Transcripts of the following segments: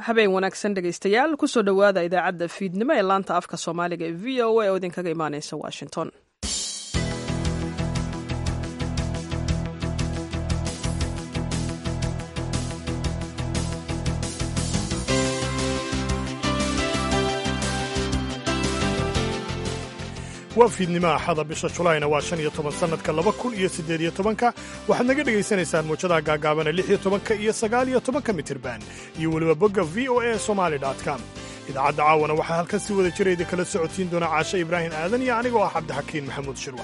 habeen wanaagsan dhegaystayaal kusoo dhowaada idaacadda fiidnimo ee laanta afka soomaaliga ee v o a oo idinkaga imaaneysa washington waa fiidnimo axada bisha julaayna waa shan iyo toban sannadka laba kun iyo siddeed iyo tobanka waxaad naga dhegaysanaysaan muujadaha gaagaabana lix iyo tobanka iyo sagaal iyo tobanka mitirban iyo weliba bogga v o a somali com idaacadda caawana waxaa halkan si wada jira idinkala socotiin doona caashe ibraahim aadan iyo anigoo ah cabdixakiin maxamuud shirwa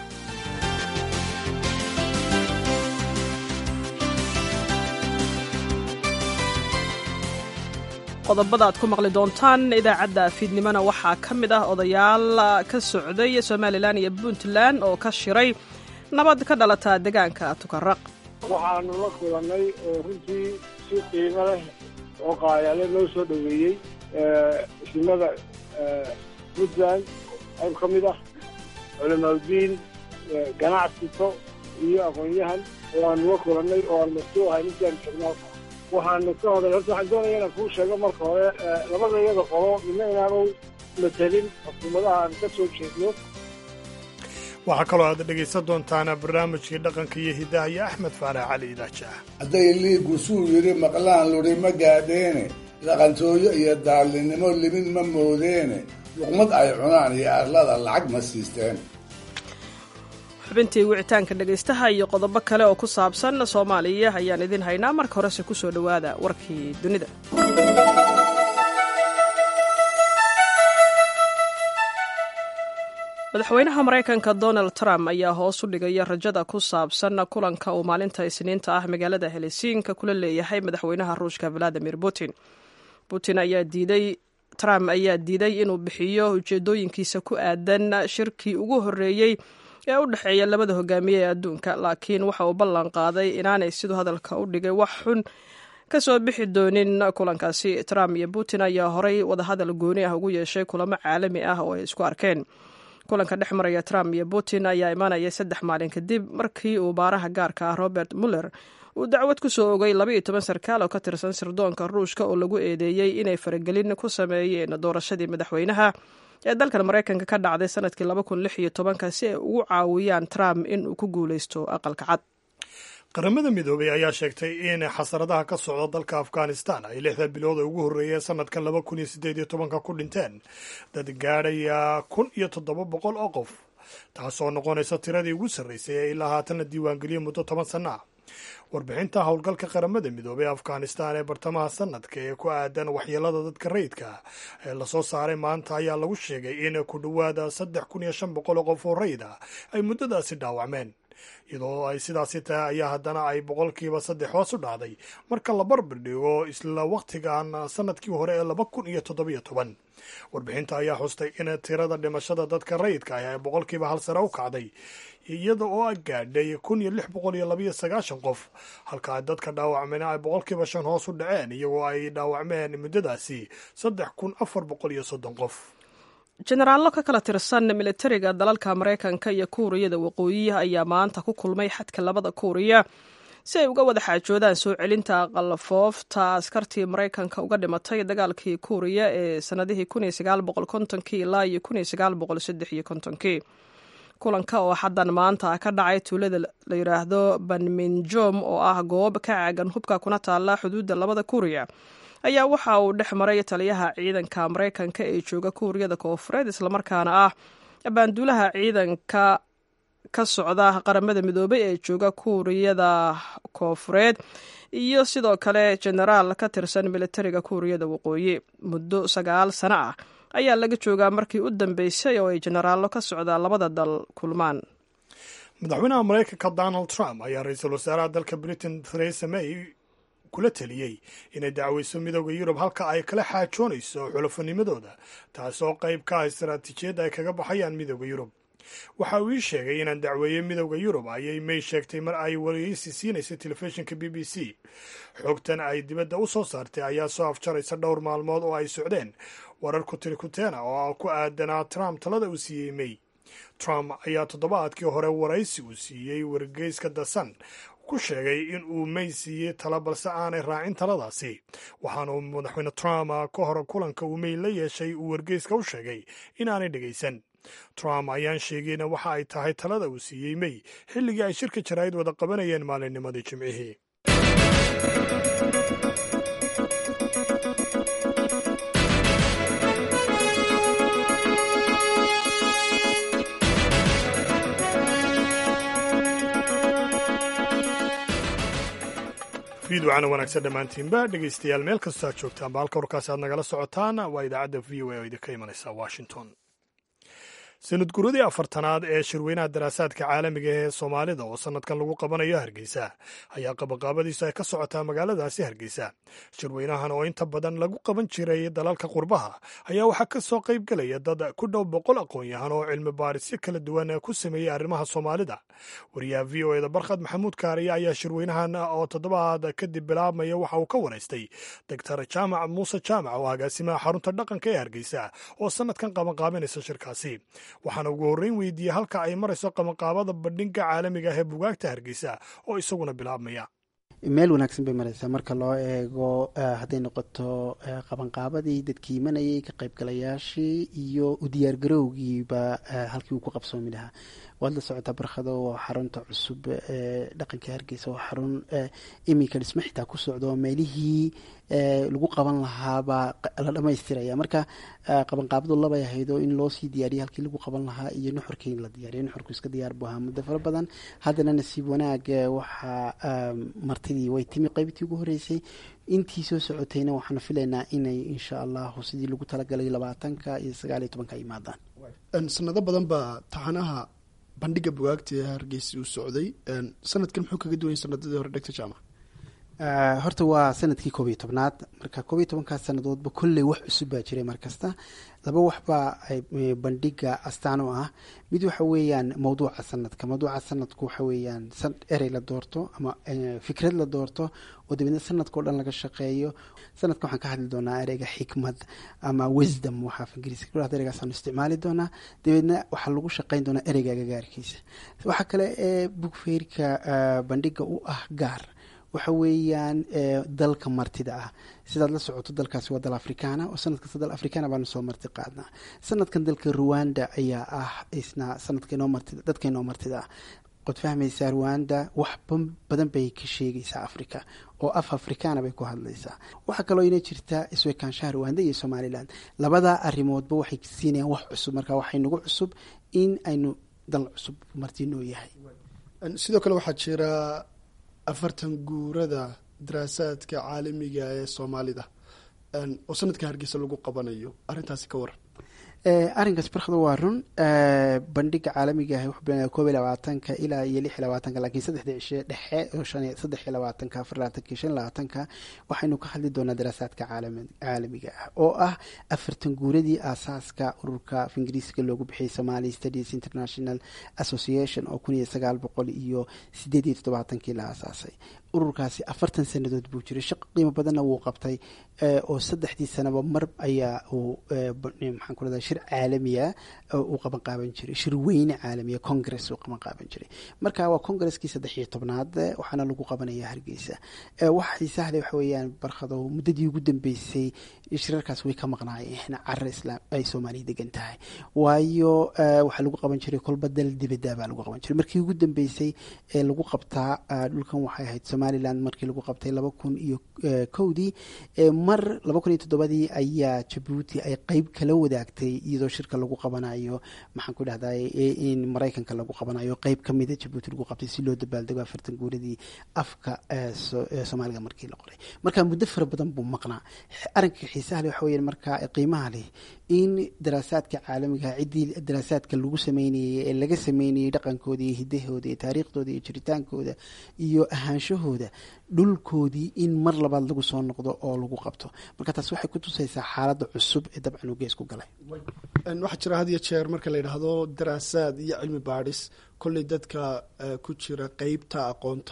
qodobada aad ku maqli doontaan idaacadda fiidnimona waxaa ka mid ah odayaal ka socday somalilan iyo puntland oo ka shiray nabad ka dhalata deegaanka tukaraq waxaanu la kulannay oo runtii si qiimo leh oo qaayale loo soo dhoweeyey isimada puntland qayb ka mid ah culamaauddiin ganacsito iyo aqoon-yahan oo aanu la kulannay oo aan masuul ahay ninkaan jognaalka waxaanu ka hoday horta waxaan doonaya inaan kuu sheego marka hore labada iyada qolo midna inaanu matelin xukuumadaha aan ka soo jeedno waxaa kaloo aad dhegaysan doontaana barnaamijkii dhaqanka iyo hiddaha iyo axmed faarax cali idaaja hadday liiggu suu yidhi maqlaan ludhi ma gaadheene dhaqantooyo iyo daallinnimo libin ma moodeene luqmad ay cunaan iyo arlada lacag ma siisteen xubintii wicitaanka dhegaystaha iyo qodobo kale oo ku saabsan soomaaliya ayaan idin haynaa marka horese ku soo dhowaada warkii dunida madaxweynaha maraykanka donald trump ayaa hoos u dhigaya rajada ku saabsan kulanka uu maalinta isniinta ah magaalada helisiinka kula leeyahay madaxweynaha ruushka valadimir putin putin ayaa diiday trump ayaa diiday inuu bixiyo ujeedooyinkiisa ku aadan shirkii ugu horreeyey ee u dhexeeya labada hogaamiye ee adduunka laakiin waxa uu ballan qaaday inaanay siduu hadalka u dhigay wax xun ka soo bixi doonin kulankaasi trump iyo putin ayaa horay wadahadal gooni ah ugu yeeshay kulamo caalami ah oo ay isku arkeen kulanka dhex maraya trump iyo putin ayaa imaanaya saddex maalin kadib markii uu baaraha gaarka ah robert muller uu dacwad ku soo ogay labaiyo toban sarkaal oo ka tirsan sirdoonka ruushka oo lagu eedeeyey inay faragelin ku sameeyeen doorashadii madaxweynaha ee dalkan maraykanka ka dhacday sanadkii laba kun lix iyo tobanka si ay ugu caawiyaan trump in uu ku guulaysto aqalka cad qaramada midoobay ayaa sheegtay in xasaradaha ka socda dalka afghanistan ay lixda bilood oo ugu horreeyeen sanadkan laba kun iyo siddeed iyo tobanka ku dhinteen dad gaadhaya kun iyo toddoba boqol oo qof taasoo noqonaysa tiradii ugu sarraysay ee ilaa haatanna diiwaangeliyay muddo toban sanno ah warbixinta howlgalka qaramada midoobey afghanistan ee bartamaha sanadka ee ku aadan waxyeelada dadka rayidka ee lasoo saaray maanta ayaa lagu sheegay in ku dhowaada saddex kun iyo shan boqol oo qof oo rayid ah ay muddadaasi dhaawacmeen iyadoo ay sidaasi tahay ayaa haddana ay boqolkiiba saddex hoos u dhacday marka la barbar dhigo isla wakhtigan sanadkii hore ee laba kun iyo toddobiyo toban warbixinta ayaa xustay in tirada dhimashada dadka rayidka ah ee boqolkiiba hal sare u kacday iyada oo gaadhay kun iyo lix boqol iyo labayo sagaashan qof halka dadka dhaawacmena ay boqolkiiba shan hoos u dhaceen iyagoo ay dhaawacmeen muddadaasi saddex kun afar boqol iyo soddon qof jenaraallo ka kala tirsan militariga dalalka maraykanka iyo kuuriyada waqooyi ayaa maanta ku kulmay xadka labada kuuriya si ay uga wada xaajoodaan soo celinta qalfoofta askartii maraykanka uga dhimatay dagaalkii kuuriya ee sanadihii kii ilaa iyo kii kulanka oo xaddan maanta ka dhacay tuulada la yidhaahdo banminjom oo ah goob ka caagan hubka kuna taalla xuduudda labada kuuriya ayaa waxa uu dhex maray taliyaha ciidanka maraykanka ee jooga kuuriyada koofureed islamarkaana ah baanduulaha ciidanka ka socda qaramada midoobay ee jooga kuuriyada koofureed iyo sidoo kale jenaraal ka tirsan militariga kuuriyada waqooyi muddo sagaal sano ah ayaa laga joogaa markii u dambeysay oo ay jenaraallo ka socda labada dal kulmaan madaxweynaha maraykanka donald trump ayaa ra-iisul wasaaraha dalka britain theresa may kula teliyey inay dacweyso midooda yurub halka ay kala xaajoonayso xulafonimadooda taasoo qayb ka ah istaraatiijiyadda ay kaga baxayaan midooda yurub waxa uu ii sheegay inaan dacweeyey midowda yurub ayay may sheegtay mar ay wareysi siinaysay telefishinka b b c xogtan ay dibadda u soo saartay ayaa soo afjaraysa dhowr maalmood oo ay socdeen warar kutirikuteena oo ku aadanaa trump talada uu siiyey may trump ayaa toddobaadkii hore waraysi uu siiyey wargeyska the sun ku sheegay in uu may siiyey tala balse aanay raacin taladaasi waxaana uu madaxweyne trump ka hor kulanka uu may la yeeshay uu wargeyska u sheegay inaanay dhegaysan trump ayaan sheegayna waxa ay tahay talada uu siiyey may xilligii ay shirka jaraa'id wada qabanayeen maalinnimadii jimcihii fiidwacana wanaagsan dhammaantiinba dhegaystayaal meel kastoo aad joogtaanba halka warkaasi aad nagala socotaan waa idaacadda v o a oo idinka imanaysa washington sanad guradii afartanaad ee shirweynaha daraasaadka caalamiga ee soomaalida oo sanadkan lagu qabanayo hargeysa ayaa qabaqaabadiisu ay ka socotaa magaaladaasi hargeysa shirweynahan oo inta badan lagu qaban jiray dalalka qurbaha ayaa waxaa ka soo qayb gelaya dad ku dhow boqol aqoon-yahan oo cilmi baarisyo kala duwan ku sameeyey arrimaha soomaalida wariyaha v o eda barkhad maxamuud kaariya ayaa shirweynahan oo toddobaad kadib bilaabmaya waxa uu ka waraystay doctor jaamac muuse jaamac oo agaasimaha xarunta dhaqanka ee hargeysa oo sanadkan qabanqaabinaysa shirkaasi waxaana ugu horreyn weydiiyey halka ay marayso qabanqaabada bandhigga caalamiga ah ee bugaagta hargeysa oo isaguna bilaabmaya meel wanaagsan bay maraysaa marka loo eego hadday noqoto qabanqaabadii dadkii imanayay ka qaybgalayaashii iyo u diyaargarowgiiba halkii uu ku qabsoomi lahaa waad la socotaa barkhado waa xarunta cusub ee dhaqanka hargeysa waa xarun iminka dhismo xitaa ku socdo meelihii lagu qaban lahaabaa la dhamaystiraya marka qabanqaabadu labay ahaydo in loo sii diyaariya halkii lagu qaban lahaa iyo nuxurkii in la diyaariyo nuxurku iska diyaar buu ahaa muddo fara badan haddana nasiib wanaag waxaa martidii way timi qaybtii ugu horreysay intii soo socotayna waxaanu filaynaa inay insha allahu sidii lagu talagalay labaatanka iyo sagaal iyo tobanka yimaadaan sanado badan baa taxanaha bandhiga bugaagta ee hargeysa uu socday sanadkan muxuu kaga duwanya sanadadii hore dhegta jaamac horta waa sanadkii koob iyo tobnaad marka koob iyo tobankaas sanadoodba kolley wax cusub baa jiray mar kasta laba waxbaa bandhiga astaan u ah mid waxa weeyaan mawduuca sanadka mawduuca sanadku waxa weeyaan erey la doorto ama fikrad la doorto oo dabeedna sanadka o dhan laga shaqeeyo sanadka waxaan ka hadli doonaa ereyga xikmad ama wisdom waxaa af ingiriiska ku dhahda ereygaasaan isticmaali doonaa dabeedna waxaa lagu shaqeyn doonaa ereyga agagaarkiisa waxaa kale ee bugfeyrka bandhiga u ah gaar waxa weeyaan dalka martida ah sidaad la socoto dalkaasi waa dal afrikaana oo sanad kasta dal afrikaana baanu soo marti qaadnaa sanadkan dalka ruwanda ayaa ah isna sanadka inoo martida dadka inoo martida ah qod fahmaysaa ruwanda wax badan bay ka sheegaysaa africa oo af afrikaana bay ku hadlaysaa waxaa kaloo ina jirta isweekaanshaha ruwanda iyo somalilan labadaa arrimoodba waxay siinayaan wax cusub marka waxay nagu cusub in aynu dal cusub martinoo yahay sidoo kale waxaa jira afartan guurada daraasaadka caalamiga ee soomaalida oo sanadka hargeysa lagu qabanayo arrintaasi ka waran arrinkaas barkada waa run bandhiga caalamiga ah wuxuu bilaabaya koob iyo labaatanka ilaa iyo lix iyo labaatanka laakiin saddexda cishe dhexe oo shan saddex iyo labaatanka afar labaatanka iyo shan labaatanka waxaynu ka hadli doonaa daraasaadka caalamiga ah oo ah afartan guuradii aasaaska ururka af ingiriiska loogu bixiyay somali studies international association oo kun iyo sagaal boqol iyo sideed iyo toddobaatankii la aasaasay ururkaasi afartan sanadood buu jiray shaqo qiimo badanna wuu qabtay oo saddexdii sanaba mar ayaa uu maxaan ku rahdaa shir caalamiya uu qaban qaaban jiray shir weyne caalamiya congress uu qaban qaaban jiray marka waa congaresskii saddex iyo tobnaad waxaana lagu qabanaya hargeysa waxa xiisahle waxa weeyaan barkado muddadii ugu dambeysay shirarkaas way ka maqnaayeen cara islaam ay soomaaliya degan tahay waayo waxaa lagu qaban jiray kolba dal dibadda baa lagu qaban jiray markii ugu dambeysay ee lagu qabtaa dhulkan waxay ahayd somaliland markii lagu qabtay laba kun iyo kowdii mar laba kun iyo toddobadii ayaa jabuuti ay qeyb kala wadaagtay iyadoo shirka lagu qabanayo maxaan ku dhahday in maraykanka lagu qabanayo qeyb ka mida jabuuti lagu qabtay si loo dabaaldego afartan guuradii afka soomaaliga markii la qoray marka muddo fara badan buu maqnaa arrinka xiisaha leh waxa weya marka qiimaha leh in daraasaadka caalamiga ciddii daraasaadka lagu sameynayay ee laga sameynayay dhaqankooda iyo hidahooda iyo taariikhdooda iyo jiritaankooda iyo ahaanshahooda dhulkoodii in mar labaad lagu soo noqdo oo lagu qabto marka taas waxay ku tusaysaa xaaladda cusub ee dabcan uu geesku galay waxaa jira had iyo jeer marka la yidhaahdo daraasaad iyo cilmi baadhis kolley dadka ku jira qeybta aqoonta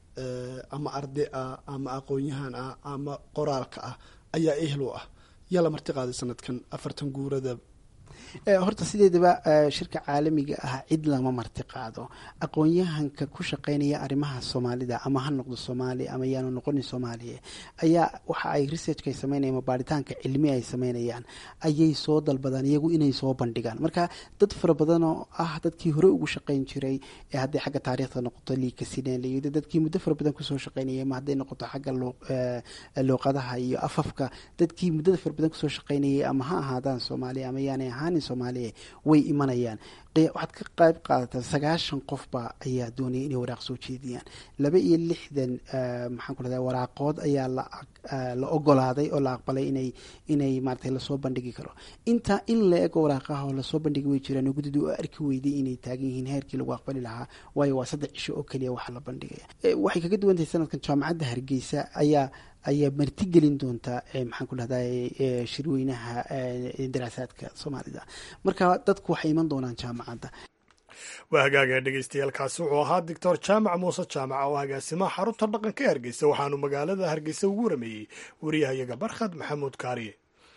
ama arday ah ama aqoon-yahan ah ama qoraalka ah ayaa ehel u ah yaa la marti qaaday sanadkan afartan guurada horta sideedaba shirka caalamiga ah cid lama marti qaado aqoon-yahanka ku shaqeynaya arrimaha soomaalida ama ha noqdo soomaali ama yaanu noqonin soomaaliya ayaa waxa ay researchka ay sameynayaan baaritaanka cilmi ay sameynayaan ayay soo dalbadaan iyagu inay soo bandhigaan marka dad fara badan oo ah dadkii hore ugu shaqeyn jiray ee hadday xagga taariikhda noqoto liikasineliyada dadkii muddo fara badan kusoo shaqeynayay ama hadday noqoto xagga luuqadaha iyo afafka dadkii muddada fara badan kusoo shaqeynayay ama ha ahaadaan soomaaliya ama yaanay ahaanin soomaaliya way imanayaan waxaad ka qayb qaadataa sagaashan qofba ayaa doonaya inay waraaq soo jeediyaan laba iyo lixdan maxaan ku rahda waraaqood ayaa la ogolaaday oo la aqbalay inay inay maratay lasoo bandhigi karo intaa in la ego waraaqaha oo lasoo bandhigi way jiraan oo guddida u arki weyday inay taagan yihiin heerkii lagu aqbali lahaa waayo waa saddex cisho oo keliya waxa la bandhigaya waxay kaga duwan tahay sanadkan jaamacadda hargeysa ayaa ayaa martigelin doontaa maxaan ku dhahday shirweynaha daraasaadka soomaalida marka dadku waxay iman doonaan jaamacadda waa hagaaga dhegeystayaaalkaasi wuxuu ahaa doctor jaamac muuse jaamac oo agaasimaha xarunta dhaqanka ee hargeysa waxaanu magaalada hargeysa ugu warameeyey wariyahayaga barkhad maxamuud kaariye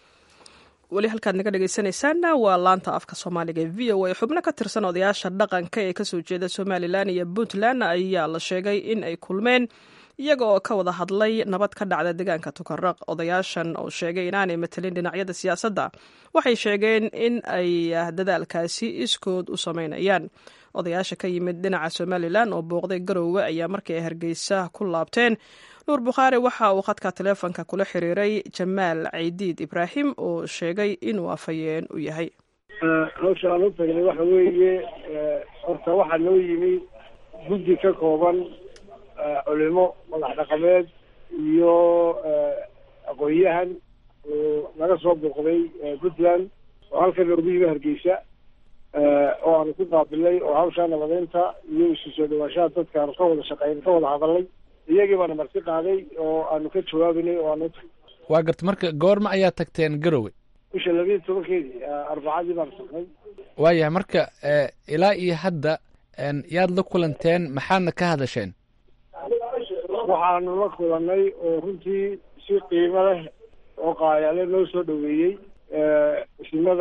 weli halkaad naga dhegeysanaysaana waa laanta afka soomaaliga ee v o a xubno ka tirsan odayaasha dhaqanka ee kasoo jeeda somalilan iyo puntland ayaa la sheegay in ay kulmeen iyaga oo ka wada hadlay nabad ka dhacda deegaanka tukaraq odayaashan oo sheegay inaanay matelin dhinacyada siyaasadda waxay sheegeen in ay dadaalkaasi iskood u sameynayaan odayaasha ka yimid dhinaca somalilan oo booqday garoowe ayaa markii ay hargeysa ku laabteen nuur bukhaari waxa uu khadka taleefonka kula xiriiray jamaal caydiid ibraahim oo sheegay inuu afhayeen u yahay hawsha aan u tagnay waxa weeye horta waxaa noo yimi guddi ka kooban culimo madax dhaqameed iyo aqoon-yahan oo naga soo booqday puntland oo halkan noogu yimi hargeysa oo aanu ku qaabilay oo hawshaa nabadeynta iyo isu soo dhawaashaha dadka aanu ka wada shaqeyn ka wada hadalnay iyagii baana marti qaaday oo aanu ka jawaabanay oo aanu utagay waa garta marka goorma ayaa tagteen garowe bisha labiiyo tobankeedii arbacadii baanu tagnay waayahay marka ilaa iyo hadda yaad la kulanteen maxaadna ka hadasheen waxaanu la kulanay oo runtii si qiimo leh oo qaayale noo soo dhaweeyey isimada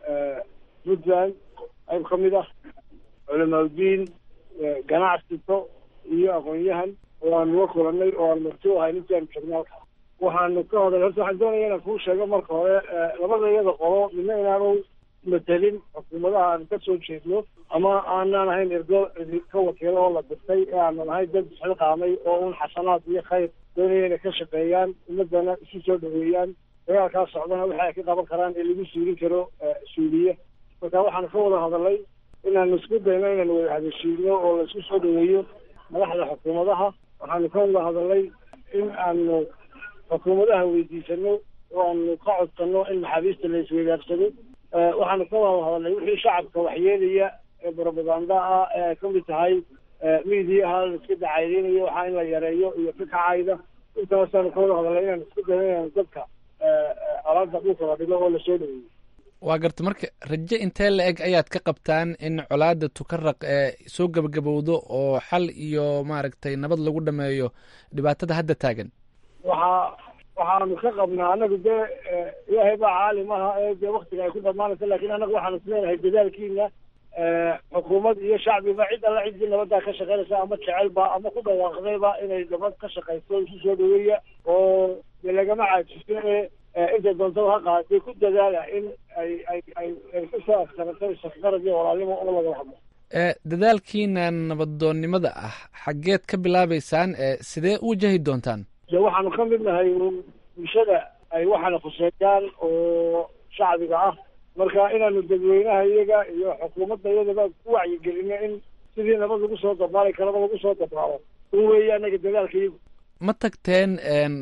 puntland qayb ka mid ah culamaauddiin ganacsito iyo aqoon-yahan oo aanu la kulanay oo aan marti u ahay intii aanu jognay halka waxaanu ka hoday horta waxaan doonaya inaan kuu sheego marka hore labada iyada qolo midna inaanu matelin xukuumadaha aan ka soo jeedno ama aanaan ahayn ergo ka wakiilo oo la dirtay ee aanu nahay dad xilqaamay oo un xasanaad iyo khayr doonaya inay ka shaqeeyaan ummadana isu soo dhaweeyaan dagaalkaa socdana waxa ay ka qaban karaan ee lagu suulin karo suuliye marka waxaanu ka wada hadalnay inaanu isku dayno inaanu wada hadashiino oo la isku soo dhaweeyo madaxda xukuumadaha waxaanu ka wada hadalnay in aanu xukuumadaha weydiisano oo aanu ka codsano in maxaabiista la isweydaarsado waxaanu ka wada hadalnay wixii shacabka waxyeelaya ee barobaganda ah ee ay kamid tahay miidiyaha la iska dacaydeynayo waxaa in la yareeyo iyo ka kacayda intaasaanu ka wada hadalnay inaanu isku dayno inaanu dadka alaada dhulka la dhigo oo lasoo dhaweeyo waa garta marka raje intee la eg ayaad ka qabtaan in colaada tukaraq ee soo gebagabowdo oo xal iyo maaragtay nabad lagu dhameeyo dhibaatada hadda taagan waxaa waxaanu ka qabnaa anagu dee ilaahay baa caalim aha ee dee waktiga ay ku dhamaanaysa lakin anagu waxaanu isleedahay dadaalkiina xukuumad iyo shacbiba cid alla ciddii nabaddaa ka shaqeynaysa ama jecelba ama ku dhawaaqdayba inay nabad ka shaqayso isu soo dhaweeya oo dee lagama caajiso ee intay doontaba ha qaadatay ku dadaala in ay ay ay ay kusoo askarato shaqarad iyo walaalnimo oo lagala hadlo dadaalkiina nabadoonnimada ah xaggeed ka bilaabeysaan sidee u wajahi doontaan de waxaanu ka mid nahay bulshada ay waxaana khuseeyaan oo shacbiga ah marka inaanu dadweynaha iyaga iyo xukuumadda iyadaba ku wacyigelino in sidii nabad lagu soo dabaali karaba lagu soo dabaalo un weeye anaga dadaalka iyagu ma tagteen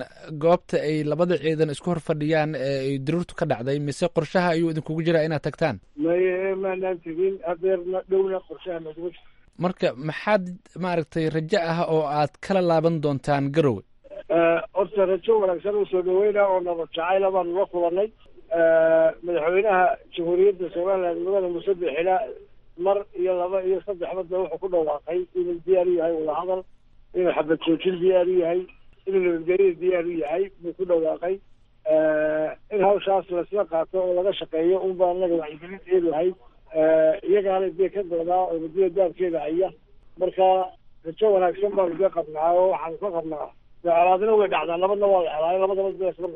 goobta ay labada ciidan isku hor fadhiyaan ee ay daruurtu ka dhacday mise qorshaha ayuu idinkugu jiraa inaad tagtaan may maanaan tegin hadeerna dhowna qorshaha naguma jiro marka maxaad maaragtay rajo ah oo aad kala laaban doontaan garowe horta rajo wanaagsan oo soo dhaweyna oo nabad jacayla baanu la kulanay madaxweynaha jamhuuriyadda somaliland mudane muuse bixila mar iyo laba iyo saddexbadba wuxuu ku dhawaaqay inuu diyaar u yahay wadahadal inuu xabad joojin diyaar u yahay inuu nabadgelya diyaar u yahay buu ku dhawaaqay in hawshaas lasla qaato oo laga shaqeeyo unbaa anaga wacyigelinteedu ahayd iyagaana dee ka doodaa oo muddada daabkeeda haya marka rajo wanaagsan baanu dee qabnaa oo waxaanu ka qabnaa colaadina way dhacdaa nabadna waa la helaayo labadaba dee isla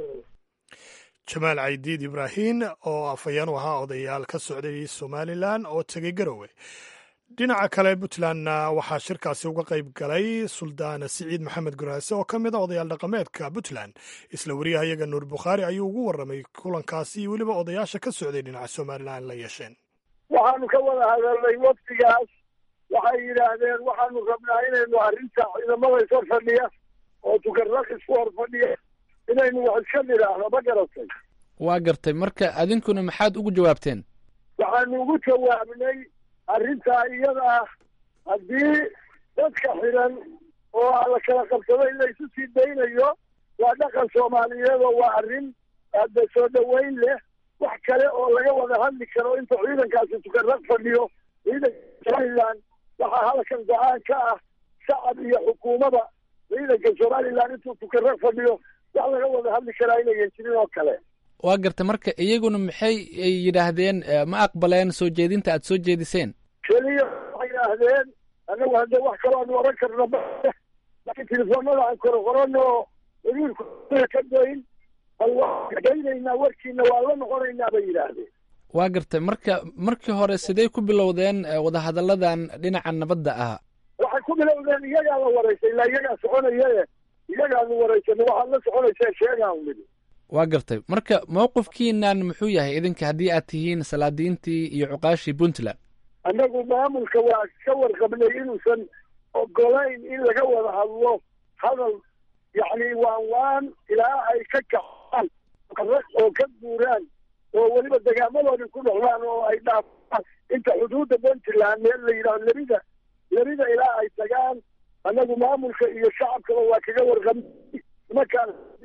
jamaal caydiid ibraahin oo afhayeen u ahaa odayaal ka socday somalilan oo tegey garowe dhinaca kale puntlandna waxaa shirkaasi uga qayb galay suldaan siciid maxamed guraase oo ka mid a odayaal dhaqameedka puntland isla wariyaha iyaga nuur bukhaari ayuu ugu warramay kulankaasi iyo weliba odayaasha ka socday dhinaca somalilan la yeesheen waxaanu ka wada hadalnay waftigaas waxay yidhaahdeen waxaanu rabnaa inaynu arrinta ciidamada ishor fadhiya oo tukarraq isku hor fadhiya inaynu wax iska nidhaahno ma garatay waa gartay marka adinkuna maxaad ugu jawaabteen waxaanu ugu jawaabnay arrintaa iyada ah haddii dadka xiran oo la kala qabsado in la isu sii daynayo waa dhaqan soomaaliyeed oo waa arrin aada soo dhoweyn leh wax kale oo laga wada hadli karo inta ciidankaasi tukarraq fadhiyo ciidanka somalilan waxaa halkan go-aan ka ah shacab iyo xukuumada ciidanka somalilan intuu tukarraq fadhiyo wax laga wada hadli karaa inayan jirin oo kale waa gartay marka iyaguna maxay yidhaahdeen ma aqbaleen soo jeedinta aad soo jeediseen keliya waxay yidhaahdeen annagu haddee wax kaloo aanu oran karno laakiin telefoonada aan koro qorano wariirku ka dayn bal waan daynaynaa warkiina waa la noqonaynaa bay yidhaahdeen waa gartay marka markii hore sidee ku bilowdeen wadahadalladan dhinaca nabadda ah waxay ku bilowdeen iyagaa la waraysay ilaa iyagaa soconayae iyagaanu waraysanay waxaad la soconaysee sheegaan nidhi waa gartay marka mowqifkiinan muxuu yahay idinka haddii aad tihiin salaadiintii iyo cuqaashii puntland annagu maamulka waa ka warqabnay inuusan ogolayn in laga wada hadlo hadal yacni waan waan ilaa ay ka kacaan qaraq oo ka guuraan oo weliba degaamadoodii ku noqdaan oo ay dhaafaan inta xuduudda puntland meel la yidhahdo lerida lerida ilaa ay tagaan annagu maamulka iyo shacabkaba waa kaga warqabnay nimankaan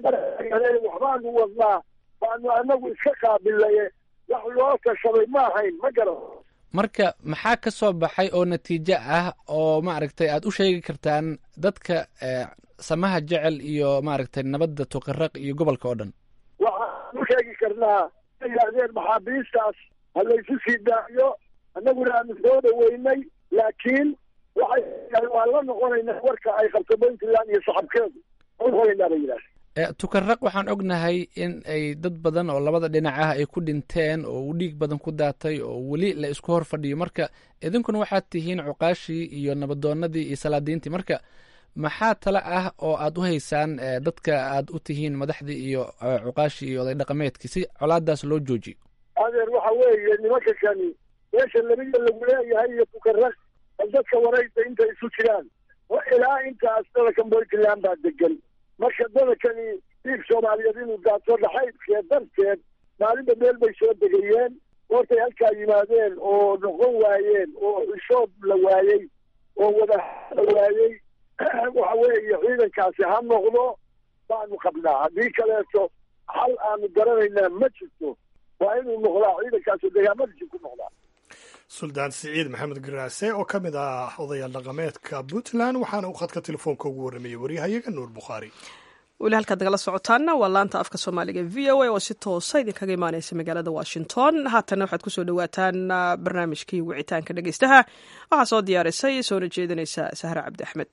waxbaanu wadnaa baanu anagu iska qaabilaye wax loo tashaday ma ahayn ma garan marka maxaa ka soo baxay oo natiijo ah oo maaragtay aad u sheegi kartaan dadka samaha jecel iyo maaragtay nabadda tuqaraq iyo gobolka oo dhan waxaan u sheegi karnaa yidhaahdeen maxaabiistaas ha laysu sii daayo annaguna aanu soo dhaweynay laakiin waxay waan la noqonaynaa warka ay qabto puntland iyo shacabkeedu noqonaynaa bay yidhahdeen tukaraq waxaan ognahay in ay dad badan oo labada dhinac ah ay ku dhinteen oo uu dhiig badan ku daatay oo weli la isku hor fadhiyo marka idinkuna waxaad tihiin cuqaashii iyo nabadoonadii iyo salaadiintii marka maxaa tale ah oo aad u haysaan dadka aad u tihiin madaxdii iyo cuqaashii iyo oday dhaqameedkii si colaadaas loo joojiyo adeer waxa weeye nimanka kani meesha labida lagu leeyahay iyo tukaraq bal dadka waraysa intay isu jiraan ilaa intaas dalakan puntland baa degan marka dadakani dhiig soomaaliyeed inuu daato dhaxaydkee darteed maalinba meel bay soo degayeen hortay halkaa yimaadeen oo noqon waayeen oo xishood la waayey oo wada la waayey waxa weeye ciidankaasi ha noqdo baanu qabnaa haddii kaleeto xal aanu garanaynaa ma jirto waa inuu noqdaa ciidankaasi degaamadiisi ku noqdaa suldaan siciid maxamed garaase oo ka mid ah odayaal dhaqameedka puntland waxaana uu khadka telefoonka ugu warramayay waryahayaga nuur bukhaari weli halkaad nagala socotaanna waa laanta afka soomaaliga v o a oo si toosa idinkaga imaaneysa magaalada washington haatanna waxaad kusoo dhawaataan barnaamijkii wicitaanka dhegeystaha waxaa soo diyaarisay soona jeedinaysa sahre cabdi axmed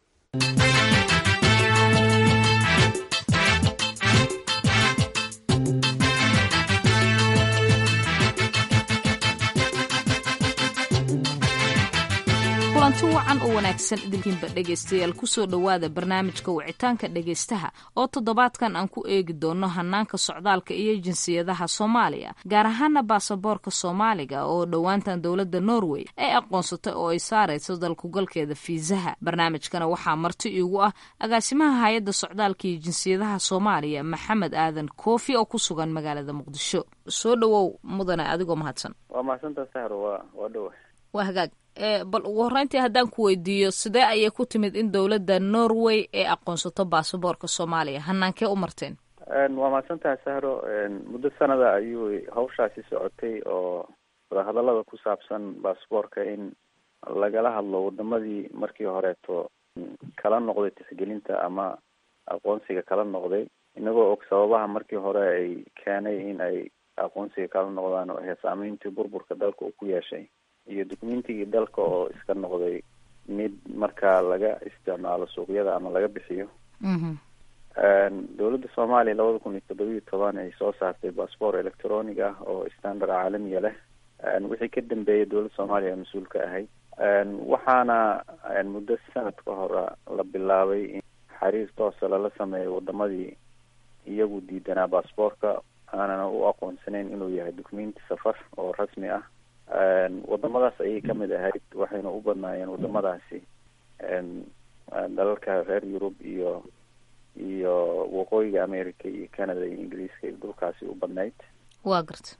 kulanti wacan oo wanaagsan idinkiinba dhegaystayaal kusoo dhowaada barnaamijka wicitaanka dhegaystaha oo toddobaadkan aan ku eegi doono hanaanka socdaalka iyo jinsiyadaha soomaaliya gaar ahaana baasaboorka soomaaliga oo dhowaantan dowladda norway ay aqoonsatay oo ay saarayso dalkugalkeeda fiisaha barnaamijkana waxaa marti iigu ah agaasimaha hay-adda socdaalka iyo jinsiyadaha soomaaliya maxamed aadan koofi oo ku sugan magaalada muqdisho soo dhowow mudane adigoo mahadsan waa mahadsantaa sahro waa waa dhowa waa hagaag bal ugu horreyntii haddaan ku weydiiyo sidee ayay ku timid in dowladda norway ay aqoonsato baasaboorka soomaaliya hanaankee u marteen waa mahadsantaha sahro muddo sanada ayuu hawshaasi socotay oo wadahadallada ku saabsan baasaboorka in lagala hadlo wadamadii markii horeeto kala noqday tixgelinta ama aqoonsiga kala noqday inagoo og sababaha markii hore ay keenay in ay aqoonsiga kala noqdaan oo ahayd saameyntii burburka dalka uu ku yeeshay iyo dukumentigii dalka oo iska noqday mid markaa laga isticmaalo suuqyada ama laga bixiyo dowladda soomaaliya labada kun iyo toddobiyo toban ay soo saartay bassbort electronic ah oo standard caalamiya leh wixii ka dambeeyay dowladda soomaaliya mas-uul ka ahayd waxaana muddo sanad ka hore la bilaabay in xiriir toosa lala sameeyo wadamadii iyagu diidanaa bassboortka aanana u aqoonsanayn inuu yahay documenti safar oo rasmi ah wadamadaas ayay kamid ahayd waxayna u badnaayeen wadamadaasi dalalka reer yurub iyo iyo waqooyiga america iyo canada iyo ingiriiska iyo dhulkaasi u badnayd wa garta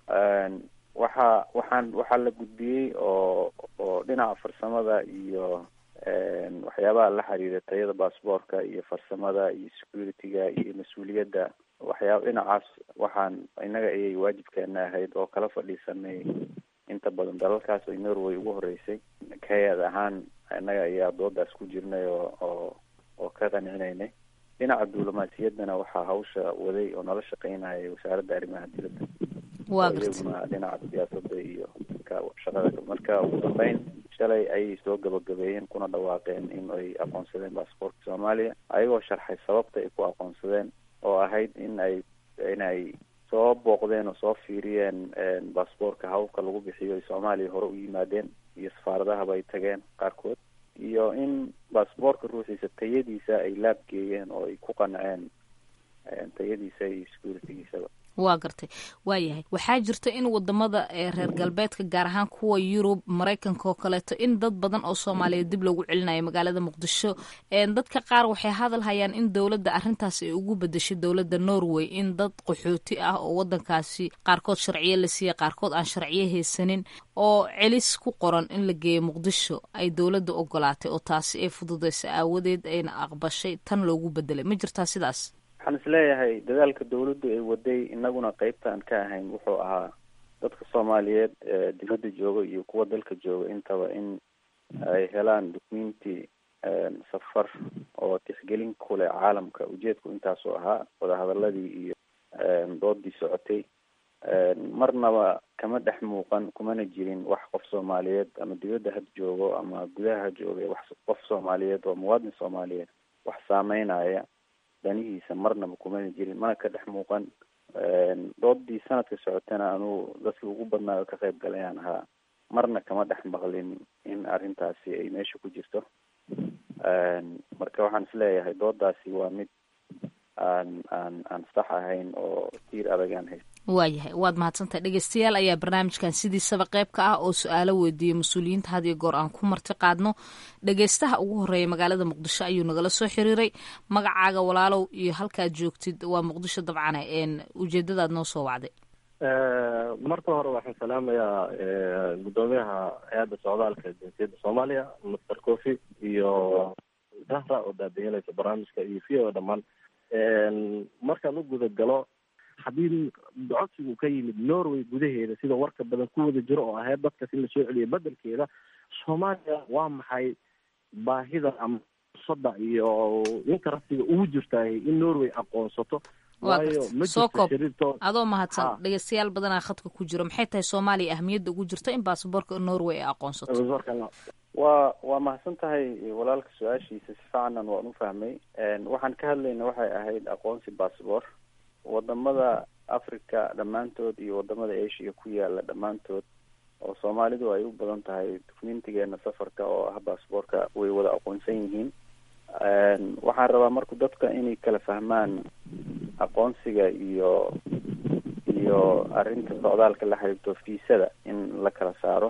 waxa waxaan waxaa la gudbiyey oo oo dhinaca farsamada iyo waxyaabaha la xiriira tayada bassboortka iyo farsamada iyo security-ga iyo mas-uuliyadda waxyaaba dhinacaas waxaan innaga ayay waajibkeena ahayd oo kala fadhiisanay inta badan dalalkaas ay norway ugu horeysay kayad ahaan innaga ayaa doodaas ku jirnay oo oo oo ka qancinaynay dhinaca duulimaasiyaddana waxaa hawsha waday oo nala shaqeynayay wasaaradda arrimaha dibadda wa iyaguna dhinaca siyaasadda iyo ka shaqada marka ugu dambeyn shalay ayay soo gabagabeeyeen kuna dhawaaqeen in ay aqoonsadeen baasboortka soomaaliya ayagoo sharxay sababta ay ku aqoonsadeen oo ahayd in ay inay soo booqdeen oo soo fiiriyeen baasboortka hababka lagu bixiyo ay soomaaliya hore u yimaadeen iyo safaaradahaba ay tageen qaarkood iyo in baasboortka ruuxiisa tayadiisa ay laab geeyeen oo ay ku qanceen tayadiisa iyo securitigiisaba waa gartay waayahay waxaa jirta in wadamada reer galbeedka gaar ahaan kuwa yurub maraykanka oo kaleeto in dad badan oo soomaaliyeed dib loogu celinayo magaalada muqdisho dadka qaar waxay hadal hayaan in dowladda arrintaas ay ugu bedeshay dowladda norway in dad qaxooti ah oo wadankaasi qaarkood sharciyo la siiyey qaarkood aan sharciyo haysanin oo celis ku qoran in la geeyo muqdisho ay dowladda ogolaatay oo taasi ay fududeysa aawadeed ayna aqbashay tan loogu bedelay ma jirtaa sidaas waxaan isleeyahay dadaalka dawladdu ay waday inaguna qeybtaan ka ahayn wuxuu ahaa dadka soomaaliyeed dibadda jooga iyo kuwa dalka jooga intaba in ay helaan documenti safar oo tixgelin ku leh caalamka ujeedku intaasoo ahaa wadahadaladii iyo doodii socotay marnaba kama dhex muuqan kumana jirin wax qof soomaaliyeed ama dibadda had joogo ama gudaha ha jooga wax qof soomaaliyeed oo muwaadin soomaaliyeed wax saameynaya danihiisa marnaba kumana jirin mana ka dhex muuqan doodii sanadka socotana anuu dadkii ugu badnaayo ka qayb galayaan ahaa marna kama dhex maqlin in arrintaasi ay meesha ku jirto marka waxaan isleeyahay doodaasi waa mid aan aan aan sax ahayn oo tiir adagaan hayst waayahay waad mahadsantahay dhegeystayaal ayaa barnaamijkan sidiisaba qayb ka ah oo su-aalo weydiiyey mas-uuliyiinta had iyo goor aan ku marti qaadno dhegeystaha ugu horeeya magaalada muqdisho ayuu nagala soo xiriiray magacaaga walaalow iyo halkaad joogtid waa muqdisho dabcane ujeedadaad noo soo wacday marka hore waxaan salaamayaa guddoomiyaha hay-adda socdaalka jinsiyadda soomaaliya master cofi iyo zahra oo daadihinaysa barnaamijka iyo v o dhammaan markaan u guda galo haddii codsigu ka yimid norway gudaheeda sida warka badan ku wada jiro oo ahayd dadkas in lasoo celiyo bedelkeeda soomaaliya waa maxay baahida ama sada iyo inkarasiga ugu jirtaay in norway aqoonsato waayo ma soo koob jirto adoo mahadsan dhegeystayaal badanaa khadka ku jiro maxay tahay soomaaliya ahmiyadda ugu jirta in baasaboorka norway ay aqoonsato waa waa mahadsan tahay walaalka su-aashiisa si ficanan waan u fahmay waxaan ka hadlayna waxay ahayd aqoonsi bassabor wadamada africa dhammaantood iyo wadamada asia ku yaala dhammaantood oo soomaalidu ay u badan tahay documentigeena safarka oo ah bassboorka way wada aqoonsan yihiin waxaan rabaa marku dadka inay kala fahmaan aqoonsiga iyo iyo arrinta socdaalka la xiriirto fiisada in la kala saaro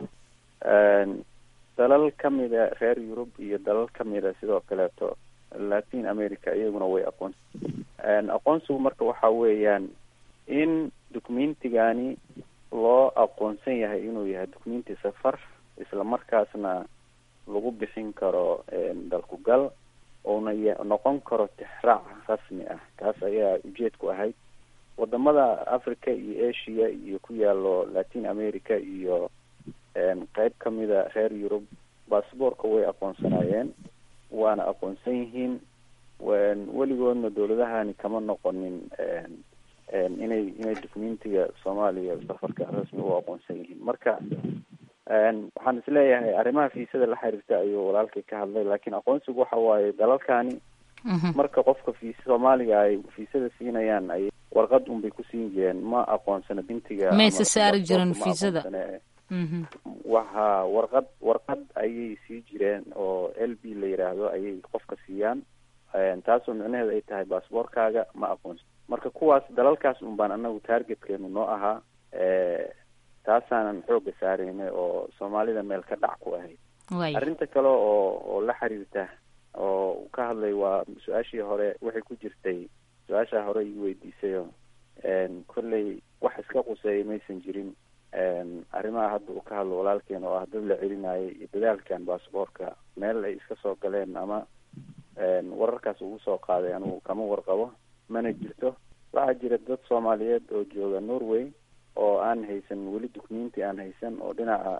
dalal kamida reer yurub iyo dalal kamida sidoo kaleeto latin america iyaguna way aqoonsan aqoonsigu marka waxa weeyaan in documentigani loo aqoonsan yahay inuu yahay documenti safar isla markaasna lagu bixin karo dalku gal uuna noqon karo tixraac rasmi ah kaas ayaa ujeedku ahayd wadamada africa iyo asia iyo ku yaalo latin america iyo qeyb kamida reer yurub bassboorka way aqoonsanaayeen waana aqoonsan yihiin weligoodna dowladahani kama noqonin inay inay documentiga soomaaliya safarka rasmi u aqoonsan yihiin marka waxaan isleeyahay arrimaha fiisada la xiriirta ayuu walaalkay ka hadlay laakiin aqoonsigu waxa waaye dalalkani marka qofka fiisa soomaaliga ay fiisada siinayaan ay warqad unbay ku siin jireen ma aqoonsana bintiga mayse saari jirin fiisada waha warqad warqad ayay sii jireen oo l b la yidhaahdo ayay qofka siiyaan taasoo micnaheedu ay tahay baasboorkaaga ma aqoonsan marka kuwaas dalalkaas un baan anagu targetkeenu noo ahaa taasaanan xooga saaraynay oo soomaalida meel ka dhac ku ahayd arrinta kale oo oo la xiriirta oo ka hadlay waa su-aashii hore waxay ku jirtay su-aashaa hore ii weydiisayo kolley wax iska quseeya maysan jirin arrimaha hadda uu ka hadlo walaalkeen oo ah dad la celinayay iyo dadaalkan baasboorka meel ay iska soo galeen ama wararkaas ugu soo qaaday anigu kama warqabo mana jirto waxaa jira dad soomaaliyeed oo jooga norway oo aan haysan weli documenti aan haysan oo dhinaca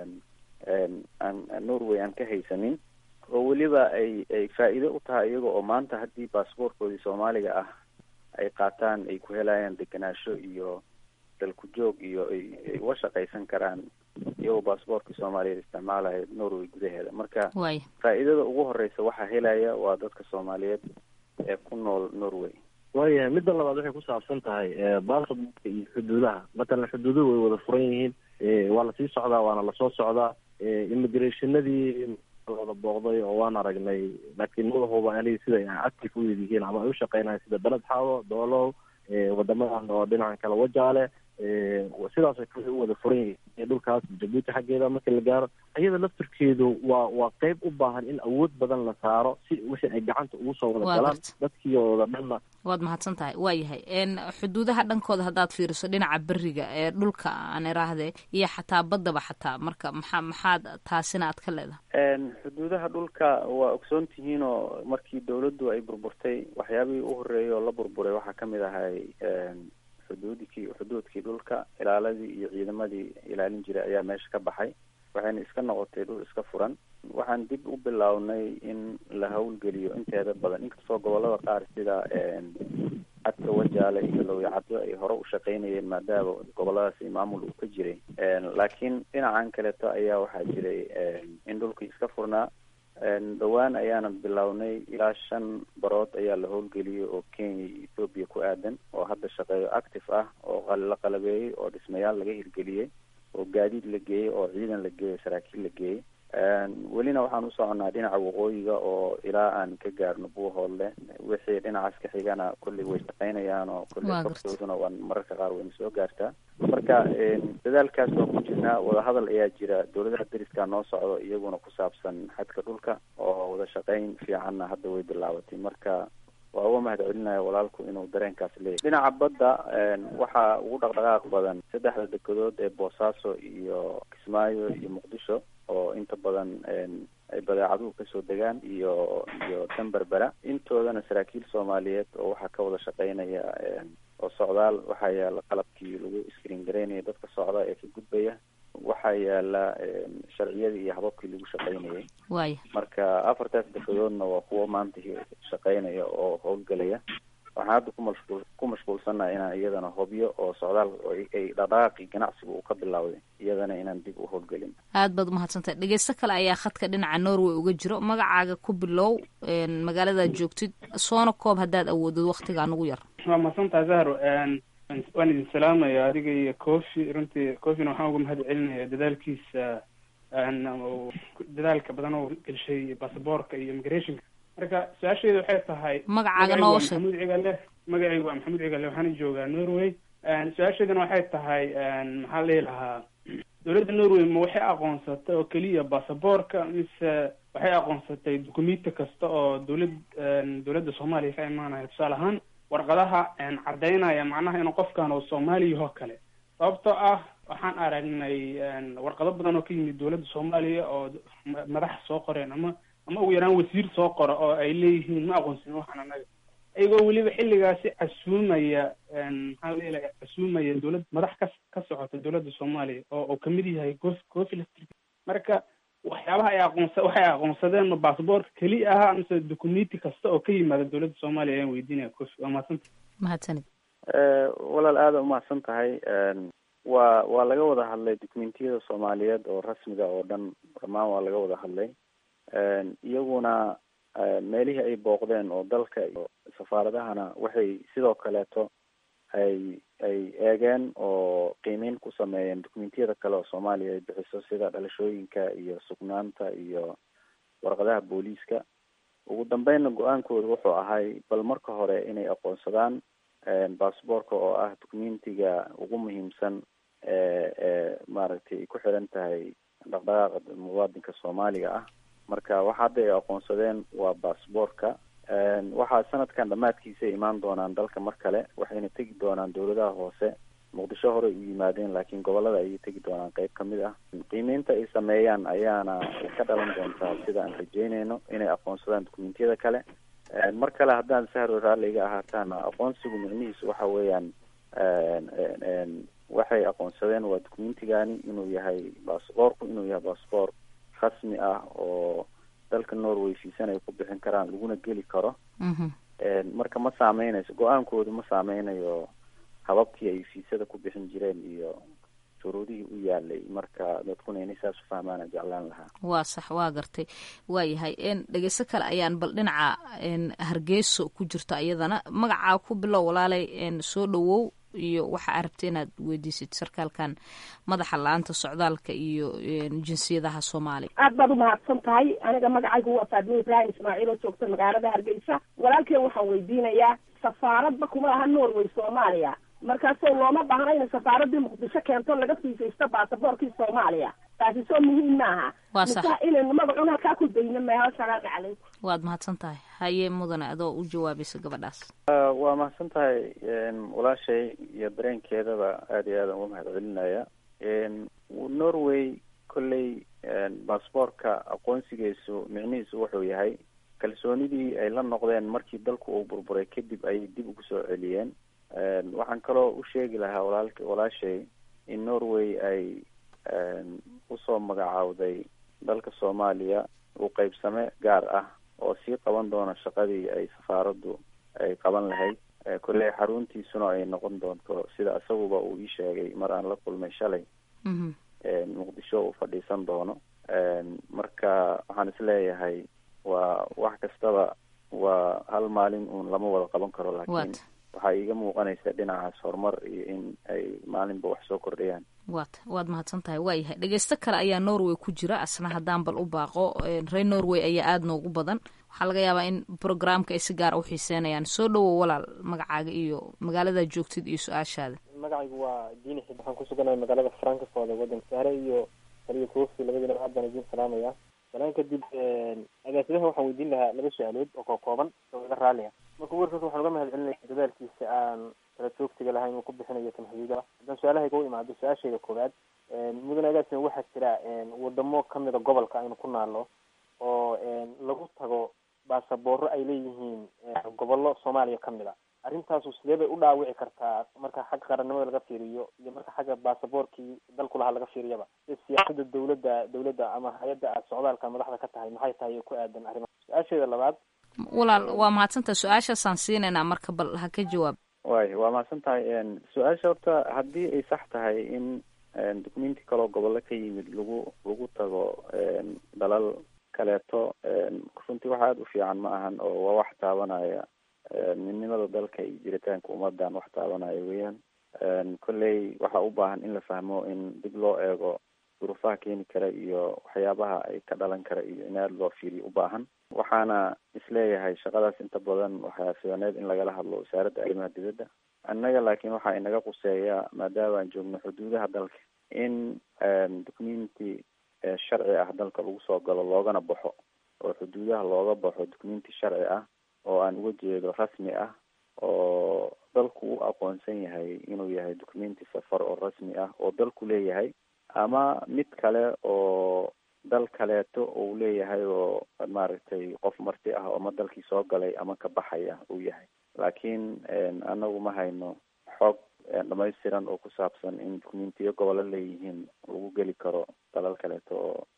aan norway aan ka haysanin oo weliba ay ay faa-iido u tahay iyaga oo maanta haddii baasboorkoodii soomaaliga ah ay qaataan ay ku helayaan degenaansho iyo dalku joog iyo ay ay uga shaqaysan karaan iyagoo baasboorkii soomaaliyeed isticmaalaya norway gudaheeda marka faa-iidada ugu horeysa waxaa helaya waa dadka soomaaliyeed ee ku nool norway waayahay midda labaad waxay ku saabsan tahay baasboorka iyo xuduudaha matalan xuduuduhu way wada furan yihiin waa lasii socdaa waana lasoo socdaa immigrationadii wada booqday oo waan aragnay laakiin madaxuba aniga sida ay active u yid yihiin ama ay u shaqeynayan sida beled xaawo doolow wadamadan oo dhinacan kale wajaale sidaasoo kale u wada furan yihiin dhulkaas jabuuti xaggeeda marka la gaaro iyada laftirkeedu waa waa qeyb u baahan in awood badan la saaro si wixii ay gacanta ugu soo wada galaan dadkiiooda dhanna waad mahadsan tahay waa yahay xuduudaha dhankooda haddaad fiiriso dhinaca beriga ee dhulka aan iraahde iyo xataa baddaba xataa marka maxaa maxaad taasina aad ka leedahay xuduudaha dhulka waa ogsoon tihiin oo markii dawladdu ay burburtay waxyaabihii u horreeyay oo la burburay waxaa kamid ahay xuduudkii xuduudkii dhulka ilaaladii iyo ciidamadii ilaalin jiray ayaa meesha ka baxay waxayna iska noqotay dhul iska furan waxaan dib u bilownay in la hawlgeliyo inteeda badan inkastoo gobolada qaar sida cadka wajaale iyo lowyacaddo ay hore u shaqeynayeen maadaama goboladaasi maamul uu ka jiray laakiin dhinacan kaleeto ayaa waxaa jiray in dhulkii iska furnaa dhowaan ayaanan bilownay ilaa shan barood ayaa la howlgeliyey oo kenya iyo ethoobiya ku aadan oo hadda shaqeeyo active ah oo la qalabeeyey oo dhismayaal laga hirgeliyey oo gaadiid la geeyey oo ciidan la geeyey saraakiil la geeyey welina waxaan u soconaa dhinaca waqooyiga oo ilaa aan ka gaarno buuhoodle wixii dhinacaas ka xigana kolley way shaqeynayaan oo kolley kortooduna waan mararka qaar wayna soo gaartaa marka dadaalkaas waan ku jirnaa wadahadal ayaa jira dowladaha deriskaa noo socdo iyaguna ku saabsan xadka dhulka oo wada shaqeyn fiicanna hadda way bilaabatay marka waa uga mahad celinaya walaalku inuu dareenkaas leeyahy dhinaca badda waxaa ugu dhaqdhaqaaq badan saddexda dekedood ee boosaaso iyo kismaayo iyo muqdisho oo inta badan ay badeecaduhu kasoo degaan iyo iyo danberbera intoodana saraakiil soomaaliyeed oo waxaa ka wada shaqeynaya oo socdaal waxaa yaala qalabkii lagu screen garaynaya dadka socda ee ka gudbaya waxaa yaala sharciyadii iyo hababkii lagu shaqeynayay waaya marka afartaas dekedoodna waa kuwo maanta shaqeynaya oo howlgelaya waxaan hadda kumashquul ku mashquulsannaha inaan iyadana hobyo oo socdaal ay dhaqdhaqaaqii ganacsiga uu ka bilowday iyadana inaan dib u howlgelin aad baad umahadsantahay dhegeysto kale ayaa khadka dhinaca norway uga jiro magacaaga ku bilow magaaladaad joogtid soona koob haddaad awoodid waktigaa nugu yar waa mahadsantaha zahro waan idin salaamaya adiga iyo cofi runtii cofina waxaan uga mahad celinaya dadaalkiisa dadaalka badan oo gelshay basaboorka iyo immigrationka marka su-aasheedu waxay tahay magacaaga noo sheeg maxamuud cigale magacaygu waa maxamuud cigale waxaana joogaa norway su-aasheeduna waxay tahay maxaa la dhihi lahaa dowladda norway ma waxay aqoonsatay oo keliya basaboorka mise waxay aqoonsatay dukumenti kasta oo dowlad dowladda soomaaliya ka imaanaya tusaale ahaan warqadaha caddaynaya macnaha inuu qofkan oo soomaaliya oo kale sababtoo ah waxaan aragnay warqado badan oo ka yimid dowladda soomaaliya oo madaxa soo qoreen ama ama ugu yaraan wasiir soo qora oo ay leeyihiin ma aqoonsin waxaan anaga iyagoo weliba xilligaasi casuumaya maxaa la leeyahay casuumaya dowlad madax ka ka socota dowladda soomaaliya oo uu kamid yahay cof cofi marka waxyaabaha ay aqoonsa waxay aqoonsadeen ma basaboorka keli ahaa mise documenti kasta oo ka yimaada dowladda soomaaliya ayaan weydiinaya kofi waa mahadsanta mahadsanid walaal aada umahadsan tahay waa waa laga wada hadlay documentiyada soomaaliyeed oo rasmiga oo dhan dhammaan waa laga wada hadlay iyaguna meelihii ay booqdeen oo dalka iyo safaaradahana waxay sidoo kaleeto ay ay eegeen oo qiimeyn ku sameeyeen documentiyada kale oo soomaaliya ay bixiso sida dhalashooyinka iyo sugnaanta iyo warqadaha booliiska ugu dambeynna go-aankooda wuxuu ahay bal marka hore inay aqoonsadaan basaboorka oo ah documentiga ugu muhiimsan ee ee maaragtay ay ku xiran tahay dhaqdhaqaaqa muwaadinka soomaaliga ah marka waxa hadda ay aqoonsadeen waa basaboorka waxaa sanadkan dhammaadkiisa imaan doonaan dalka mar kale waxayna tegi doonaan dowladaha hoose muqdisho hore u yimaadeen laakiin gobolada ayay tegi doonaan qeyb kamid ah qiimeynta ay sameeyaan ayaana ka dhalan doontaa sida aan rajeyneyno inay aqoonsadaan documentiyada kale mar kale haddaan sahro raalli iga ahaataana aqoonsigu micnihiisu waxa weeyaan waxay aqoonsadeen waa documentigani inuu yahay basaboorku inuu yahay basaboor rasmi ah oo dalka norway fiisan ay ku bixin karaan laguna geli karo marka ma saameynayso go-aankoodu ma saameynayo hababkii ay fiisada ku bixin jireen iyo shuruudihii u yaalay marka dadkuna inay saas u fahmaana jeclaan lahaa waa sax waa gartay waa yahay dhegeyso kale ayaan bal dhinaca hargeyso ku jirto iyadana magacaa ku bilow walaalay soo dhawow iyo waxa aa rabta inaad weydiisid sarkaalkan madaxa la-aanta socdaalka iyo jinsiyadaha soomaaliya aad baad umahadsan tahay aniga magacaygu waa faadmo ibraahim ismaaciil oo joogta magaalada hargeysa walaalkeen waxaan weydiinayaa safaaradba kuma laha norway soomaaliya markaasoo looma baahna inay safaaradii muqdisho keento laga fiisaysto baasaboorkii soomaaliya taasi soo muhiim maaha waa sax mise inaynu magacun halkaa ku dayno meeho salaamu calaykum waad mahadsan tahay haye mudane adoo u jawaabaysa gabadhaas waa mahadsan tahay walaashay iyo dareenkeedaba aada iyo aadaan uga mahad celinaya norway kolley basaboorka aqoonsigiisu micnihiisu wuxuu yahay kalsoonidii ay la noqdeen markii dalku uu burburay kadib ayay dib ugu soo celiyeen waxaan kaloo u sheegi lahaa walaalk walaashay in norway ay usoo magacaawday dalka soomaaliya uu qeybsame gaar ah oo sii qaban doona shaqadii ay safaaraddu ay qaban lahayd kolley xaruntiisuna ay noqon doonto sida isaguba uu ii sheegay mar aan la kulmay shalay muqdisho uu fadhiisan doono marka waxaan isleeyahay waa wax kastaba waa hal maalin uun lama wada qaban karo laakiin waxaa iiga muuqanaysa dhinacaas horumar iyo in ay maalinba wax soo kordhayaan waat waad mahadsan tahay waayahay dhegeysto kale ayaa norway ku jira asna haddaan bal u baaqo reer norway ayaa aada noogu badan waxaa laga yaabaa in programka ay si gaara uxiiseynayaan soo dhawow walaal magacaaga iyo magaalada joogtid iyo su-aashaada magacaygu waa diini xib waxaan ku suganahay magaalada frankfort ee waddanka sahre iyo taliya kofi labadiina aad baan idiin salaamaya salaan kadib agaasimaha waxaan weydiin lahaa laba su-aalood oo koo kooban oo iga raalliya marka ugu horreysa waxaan uga mahad celinaya dadaalkiisa aan kala joogtiga lahayn uu ku bixinayo tamxiidaha haddaan su-aalahayga u imaado su-aashayda koowaad mudane agaasima waxaa jira wadamo kamida gobolka aynu ku naalo oo lagu tago baasabooro ay leeyihiin gobollo soomaaliya kamid a arrintaasu sidee bay u dhaawici kartaa marka xagga qarannimada laga fiiriyo iyo marka xagga baasaboorkii dalku lahaa laga fiiriyaba sida siyaasada dawladda dawladda ama hay-adda aad socdaalka madaxda ka tahay maxay tahay ku aadan arrimaha su-aasheeda labaad walaal waa mahadsantaha su-aashaasaan siinaynaa marka bal ha ka jawaab way waa mahadsan tahay su-aasha horta haddii ay sax tahay in documenti kaloo gobollo ka yimid lagu lagu tago dalal kaleeto runtii wax aada u fiican ma ahan oo waa wax taabanaya midnimada dalka iyo jiritaanka ummadan wax taabanaya weeyaan kolley waxaa u baahan in la fahmo in dib loo eego duruufaha keeni kara iyo waxyaabaha ay ka dhalan kara iyo in aada loo fiiriyo u baahan waxaana isleeyahay shaqadaas inta badan waxaa fidaneed in lagala hadlo wasaaradda arrimaha dibadda annaga laakiin waxaa inaga quseeya maadaama aan joogno xuduudaha dalka in documenti sharci ah dalka lagu soo galo loogana baxo oo xuduudaha looga baxo documenti sharci ah oo aan uga jeedo rasmi ah oo dalku u aqoonsan yahay inuu yahay documenti safar oo rasmi ah oo dalku leeyahay ama mid kale oo dal kaleeto uu leeyahay oo maaragtay qof marti ah oo ama dalkii soo galay ama ka baxaya uu yahay laakiin anagu ma hayno xoog dhamaystiran oo ku saabsan in documentiyo gobollo leeyihiin lagu geli karo dalal kaleeto oo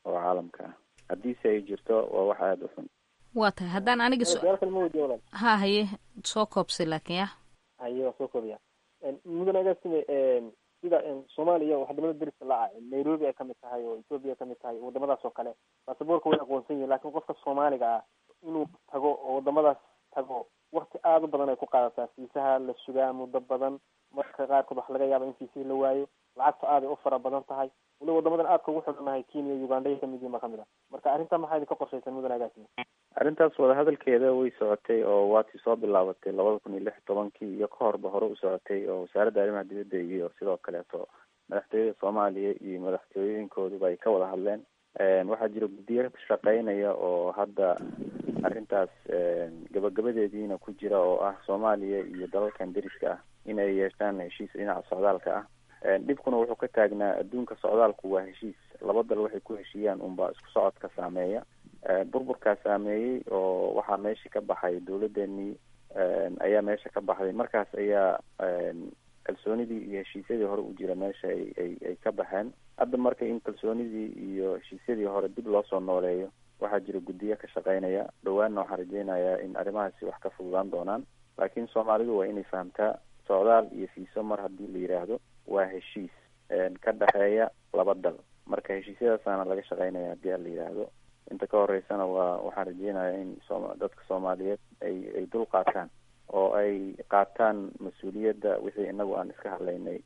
oo caalamka ah haddiise ay jirto waa wax aada u xun waa tahay haddaan aniga su- su-aal kale ma weydiiyo walaal ha haye soo koobsay laakiin ya haye waa soo koobiya mudane agaasime sida soomaaliya wadamada deriska la ah nairobi ay kamid tahay oo ethoopia ay kamid tahay wadamadaas oo kale baasaboorka way aqoonsan yihin lakin qofka soomaaliga ah inuu tago oo wadamadaas tago wakti aada u badan ay ku qaadataa fiisaha la sugaa muddo badan marka qaarkood wax laga yaaba in fiisihii la waayo lacagta aaday u fara badan tahay waliba wadamadan aadka ugu xidhannahay kenya uganda ay kamid yihin ba kamid ah marka arrinta maxaa idinka qorshaysan mudane agaasime arrintaas wadahadalkeeda way socotay oo waatii soo bilaabatay labada kun iyo lix tobankii iyo ka horba hore u socotay oo wasaaradda arrimaha dibadda iyo sidoo kaleeto madaxtooyada soomaaliya iyo madaxtooyooyinkooduba ay ka wada hadleen waxaa jira guddiyo shaqeynaya oo hadda arrintaas gabagabadeediina ku jira oo ah soomaaliya iyo dalalkan deriska ah in ay yeeshaan heshiis dhinaca socdaalka ah dhibkuna wuxuu ka taagnaa adduunka socdaalku waa heshiis laba dal waxay ku heshiiyaan unbaa isku socodka saameeya burburkaa saameeyey oo waxaa meesha ka baxay dawladeenii ayaa meesha ka baxday markaas ayaa kalsoonidii iyo heshiisyadii hore u jira meesha ay ay ay ka baxeen hadda marka in kalsoonidii iyo heshiisyadii hore dib loo soo nooleeyo waxaa jira guddiyo ka shaqeynaya dhawaanna waxaan rajeynayaa in arrimahaasi wax ka fududaan doonaan laakiin soomaalidu waa inay fahamtaa socdaal iyo fiiso mar haddii la yidhaahdo waa heshiis ka dhexeeya laba dal marka heshiisyadaasaana laga shaqeynaya haddii a la yidhaahdo inta ka horeysana waa waxaan rajeynayaa in sooma dadka soomaaliyeed ay ay dul qaataan oo ay qaataan mas-uuliyadda wixii inagu aan iska hadlaynay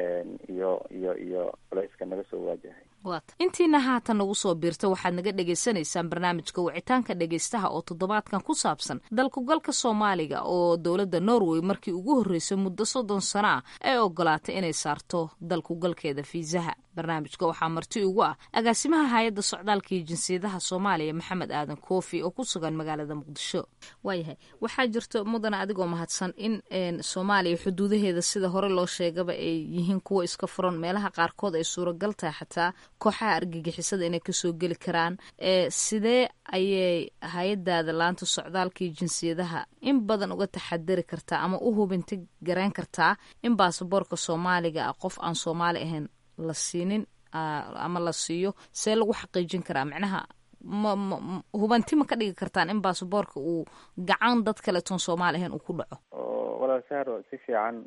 iyo iyo iyo culayska naga soo waajahay waata intiina haatan nagu soo biirta waxaad naga dhagaysanaysaan barnaamijka wicitaanka dhegaystaha oo toddobaadkan ku saabsan dalkugalka soomaaliga oo dowladda norway markii ugu horreysay muddo soddon sano ah ay ogolaatay inay saarto dalkugalkeeda fiisaha barnaamijka waxaa marti ugu ah agaasimaha hay-adda socdaalka iyo jinsiyadaha soomaaliya maxamed aadan koofi oo ku sugan magaalada muqdisho waayahay waxaa jirto mudana adigoo mahadsan in soomaaliya xuduudaheeda sida hore loo sheegaba ay yihiin kuwo iska furan meelaha qaarkood ay suuragal tahay xataa kooxaha argagixisada inay kasoo geli karaan sidee ayay hay-adaada laanta socdaalka iyo jinsiyadaha in badan uga taxadari kartaa ama u hubinti garayn kartaa in baasaboorka soomaaliga ah qof aan soomaali ahayn la siinin ama la siiyo see lagu xaqiijin karaa macnaha ma ma hubanti ma ka dhigi kartaan in baasaboorka uu gacan dad kaleetoon soomaali ahayn uu ku dhaco walaal sahro si fiican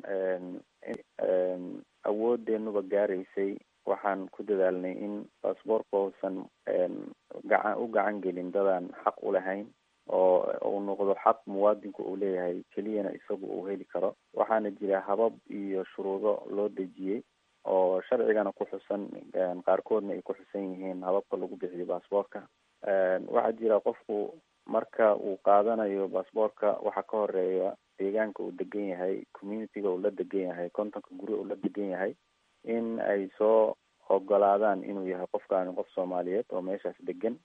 awoodeenuba gaaraysay waxaan ku dadaalnay in baasboorka uusan gacan u gacan gelin dadaan xaq u lahayn oo uu noqdo xaq muwaadinku uu leeyahay keliyana isagu uu heli karo waxaana jira habab iyo shuruudo loo dejiyey oo sharcigana ku xusan qaarkoodna ay ku xusan yihiin hababka lagu bixiyo baasboorka waxaa jira qofku marka uu qaadanayo baasboorka waxaa ka horeeya deegaanka uu degan yahay communityga uu la degan yahay kontonka guri uu la degan yahay in ay soo ogolaadaan inuu yahay qofkaani qof soomaaliyeed oo meeshaas degan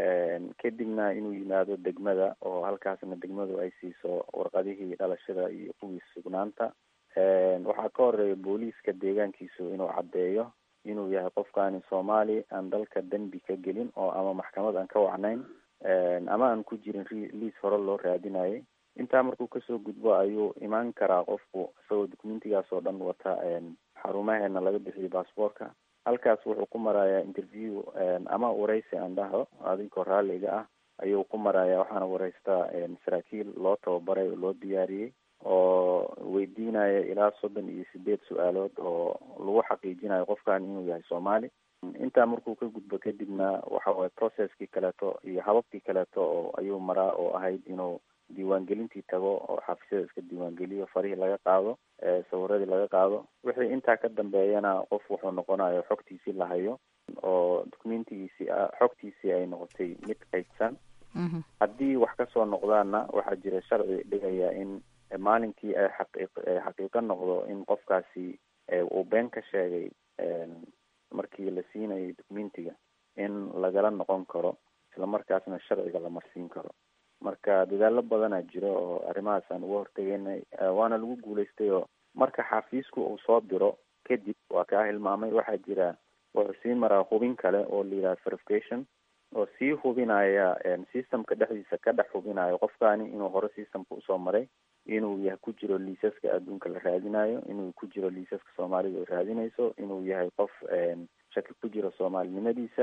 kadibna inuu yimaado degmada oo halkaasna degmadu ay siiso warqadihii dhalashada iyo kuwii sugnaanta waxaa ka horeeya booliiska deegaankiisu inuu caddeeyo inuu yahay qofkaani soomaali aan dalka dembi ka gelin oo ama maxkamad aan ka wacnayn ama aan ku jirin liis hore loo raadinayay intaa markuu kasoo gudbo ayuu imaan karaa qofku isagoo documentigaas oo dhan wata xarumaheena laga bixiyo baasboorka halkaas wuxuu ku marayaa interview ama wareysi aan dhaho adinkoo raalliga ah ayuu ku marayaa waxaana wareystaa saraakiil loo tababaray oo loo diyaariyey oo weydiinaya ilaa soddon iyo sideed su-aalood oo lagu xaqiijinayo qofkan inuu yahay soomaali intaa markuu ka gudbo kadibna waxa waye processkii kaleeto iyo hababkii kaleeto oo ayuu maraa oo ahayd inuu diiwaangelintii tago oo xafisyada iska diiwaangeliyo farihii laga qaado sawiradii laga qaado wixii intaa ka dambeeyana qof wuxuu noqonayo xogtiisii la hayo oo documentigiisii xogtiisii ay noqotay mid kaydsan haddii wax kasoo noqdaana waxaa jira sharci dhigaya in maalinkii ay xaqiiq xaqiiqo noqdo in qofkaasi uu been ka sheegay markii la siinayay documentiga in lagala noqon karo islamarkaasna sharciga la marsiin karo marka dadaalo badanaa jiro oo arrimahaas aan uga hortegeynay waana lagu guulaystay oo marka xafiisku uu soo diro kadib waa kaa hilmaamay waxaa jira wuxuu sii maraa hubin kale oo la yidhaha verification oo sii hubinaya systemka dhexdiisa ka dhex hubinayo qofkaani inuu hore systemka usoo maray inuu yahay ku jiro liisaska adduunka la raadinayo inuu ku jiro liisaska soomaalida ay raadinayso inuu yahay qof shaki ku jiro soomaalinimadiisa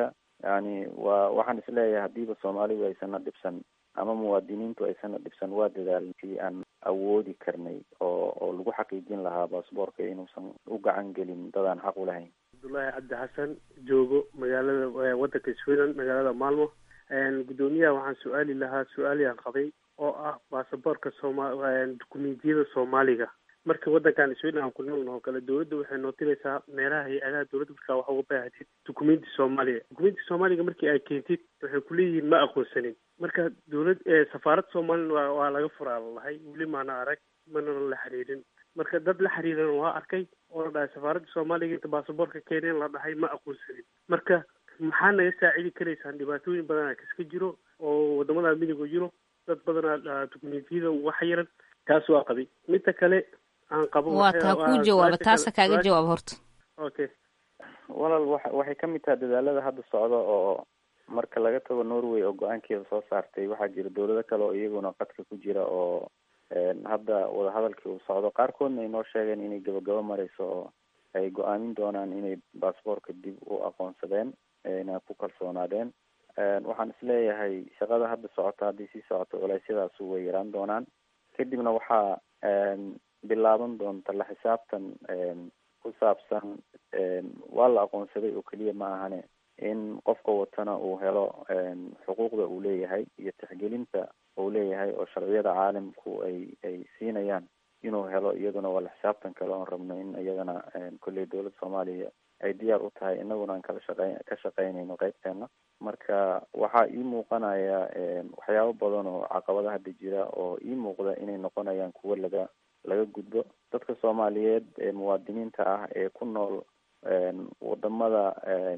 yani waa waxaan isleeyahay hadiiba soomaalidu aysana dhibsan ama muwaadiniintu aysana dhibsan waa dadaalkii aan awoodi karnay oo oo lagu xaqiijin lahaa baasboorka inuusan u gacan gelin dadaan xaq u lahayn cabdullaahi cabdi xasan joogo magaalada wadanka sweden magaalada maalmo guddoomiyaha waxaan su-aali lahaa su-aaliyaan qabay oo ah baasaboorka sooma dukumentiyada soomaaliga marka wadankan sweden aan ku noolna oo kale dowladda waxay nootinaysaa meelaha hay-adaha dowladda markaa waxa uga baahatid dukumenti soomaaliya dukumenti soomaaliga markii ay keentid waxay kuleeyihiin ma aqoonsanin marka dowlad safaarad soomalilan waa waa laga furaa lalahay weli maana arag mana la xiriirin marka dad la xiriiran waa arkay oo la dhahay safaaradda soomaaliga inta baasaboorka keeneen la dhahay ma aqoonsanin marka maxaa naga saacidi karaysaan dhibaatooyin badanaa kaska jiro oo wadamada midiga jiro dad badanaa dukumentiyada uga xayiran taas waa qabay midda kale aan qabo waa taa kuu jawaaba taasa kaaga jawaab horta okay walaal wa waxay kamid tahay dadaalada hadda socda oo marka laga tago norway oo go-aankeeda soo saartay waxaa jira dowlado kale oo iyaguna qadka ku jira oo hadda wadahadalkii uu socdo qaarkoodna ay noo sheegeen inay gabagabo mareyso oo ay go-aamin doonaan inay baasboorka dib u aqoonsadeen na ku kalsoonaadeen waxaan isleeyahay shaqada hadda socota haddii sii socoto culeysyadaas way yaraan doonaan kadibna waxaa bilaaban doonta la xisaabtan ku saabsan waa la aqoonsaday oo keliya ma ahane in qofka watana uu helo xuquuqda uu leeyahay iyo tixgelinta uu leeyahay oo sharciyada caalamku ay ay siinayaan inuu helo iyaduna waa la xisaabtan kale oon rabno in iyadana kolley dowladda soomaaliya ay diyaar u tahay inaguna aan kala shaqey ka shaqeynayno qeybteena marka waxaa ii muuqanaya waxyaabo badan oo caqabada hadda jira oo ii muuqda inay noqonayaan kuwo laga laga gudbo dadka soomaaliyeed ee muwaadiniinta ah ee ku nool wadamada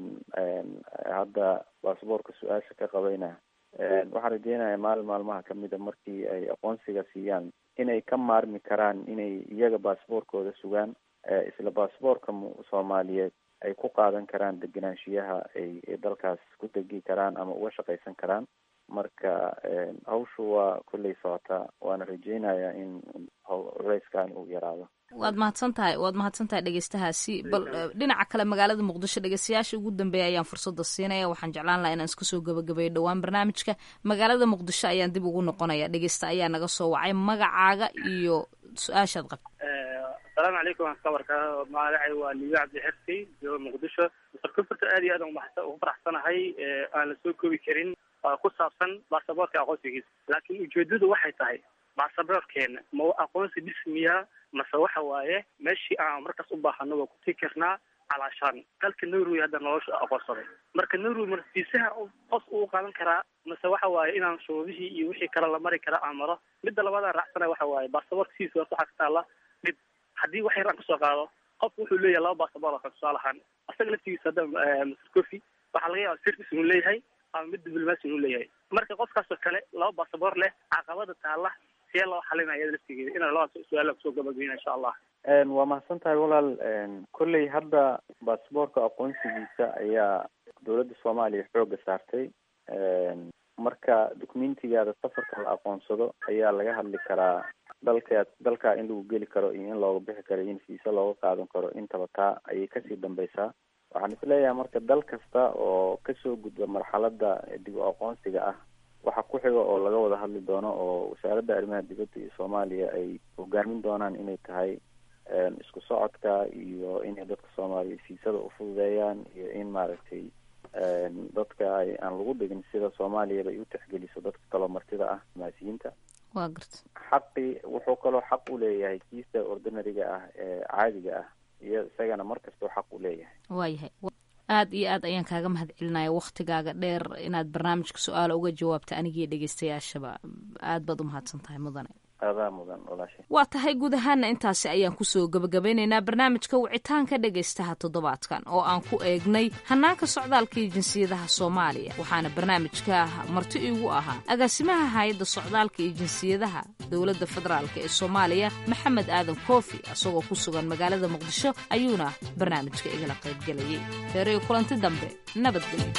hadda baasboorka su-aasha ka qabayna waxaan rajeynayaa maalin maalmaha kamida markii ay aqoonsiga siiyaan inay ka maarmi karaan inay iyaga baasboorkooda sugaan isla baasboorka soomaaliyeed ay ku qaadan karaan degenaanshiyaha ay dalkaas ku degi karaan ama uga shaqaysan karaan marka hawshu waa kolley socotaa waana rajeynayaa in culeyskan uu yaraado waad mahadsan tahay waad mahadsan tahay dhegeystahaasi bal dhinaca kale magaalada muqdisho dhegeystayaasha ugu dambeeya ayaan fursadda siinaya waxaan jeclaan lahaa inaan iska soo gabagabeeyo dhowaan barnaamijka magaalada muqdisho ayaan dib ugu noqonaya dhegeysta ayaa naga soo wacay magacaaga iyo su-aashaad qabta asalaamu calaykum waan ka warkaa magacay waa liyo cabdi xirsi jooga muqdisho mr cufurta aad iyo aad ugu faraxsanahay aan la soo koobi karin ku saabsan baasaboorka aqoonsigiisa laakiin ujeedadu waxay tahay baasaboorkeena ma aqoonsi dhismiya mase waxa waaye meeshii aan markaas u baahano waa ku tii karnaa calaashaan dalka norway hadda nolosha aqoonsaday marka norway marsiisaha qof uu qaadan karaa mase waxa waaye inaan shuruudihii iyo wixii kale la mari kara aan maro midda labaadaan raacsana waxa waaye baasaboorka sidiisa horta waxaa ka taala mid haddii wax yar aan kasoo qaado qofku wuxuu leeyahay laba baasaboor oo kale tusaale ahaan asaga laftigiisa hadda mr coffy waxaa laga yaaba service inuu leeyahay ama mid diblomacy inuu leeyahay marka qofkaasoo kale laba baasaboor leh caqabada taala see loo xalinaya iyada laftigeeda inaan labada su-aala kusoo gabageyna insha allah waa mahadsan tahay walaal kolley hadda baasboorka aqoonsigiisa ayaa dowladda soomaaliya xooga saartay marka documentigaada safarka la aqoonsado ayaa laga hadli karaa dalka dalka in lagu geli karo iyo in looga bixi karo in fiisa looga qaadan karo intaba taa ayay kasii dambeysaa waxaan isleeyahay marka dal kasta oo kasoo gudba marxalada dib u aqoonsiga ah waxa ku xiga oo laga wada hadli doono oo wasaaradda arrimaha dibadda iyo soomaaliya ay hogaamin doonaan inay tahay isku socodka iyo inay dadka soomaaliya fiisada ufududeeyaan iyo in maaragtay dadka ay aan lagu dhigin sida soomaaliyaba ay u tixgeliso dadka kaloo martida ah maasiyiinta waa garta xaqi wuxuu kaloo xaq u leeyahay kiista ordinariga ah ee caadiga ah iyo isagana mar kastoo xaq u leeyahay waayahay aad iyo aad ayaan kaaga mahad celinaya waktigaaga dheer inaad barnaamijka su-aala uga jawaabta anigiiyo dhegeystayaashaba aad baad umahadsan tahay mudane adaa mudan walaashay waa tahay guud ahaana intaasi ayaan kusoo gabagabeynaynaa barnaamijka wicitaanka dhegaystaha toddobaadkan oo aan ku eegnay hanaanka socdaalka iyo jinsiyadaha soomaaliya waxaana barnaamijka marti iigu ahaa agaasimaha hay-adda socdaalka iyo jinsiyadaha dowladda federaalk ee soomaaliya maxamed aadan koofi isagoo ku sugan magaalada muqdisho ayuuna barnaamijka igala qaybgelayay feeriyo kulanti dambe nabadgelyo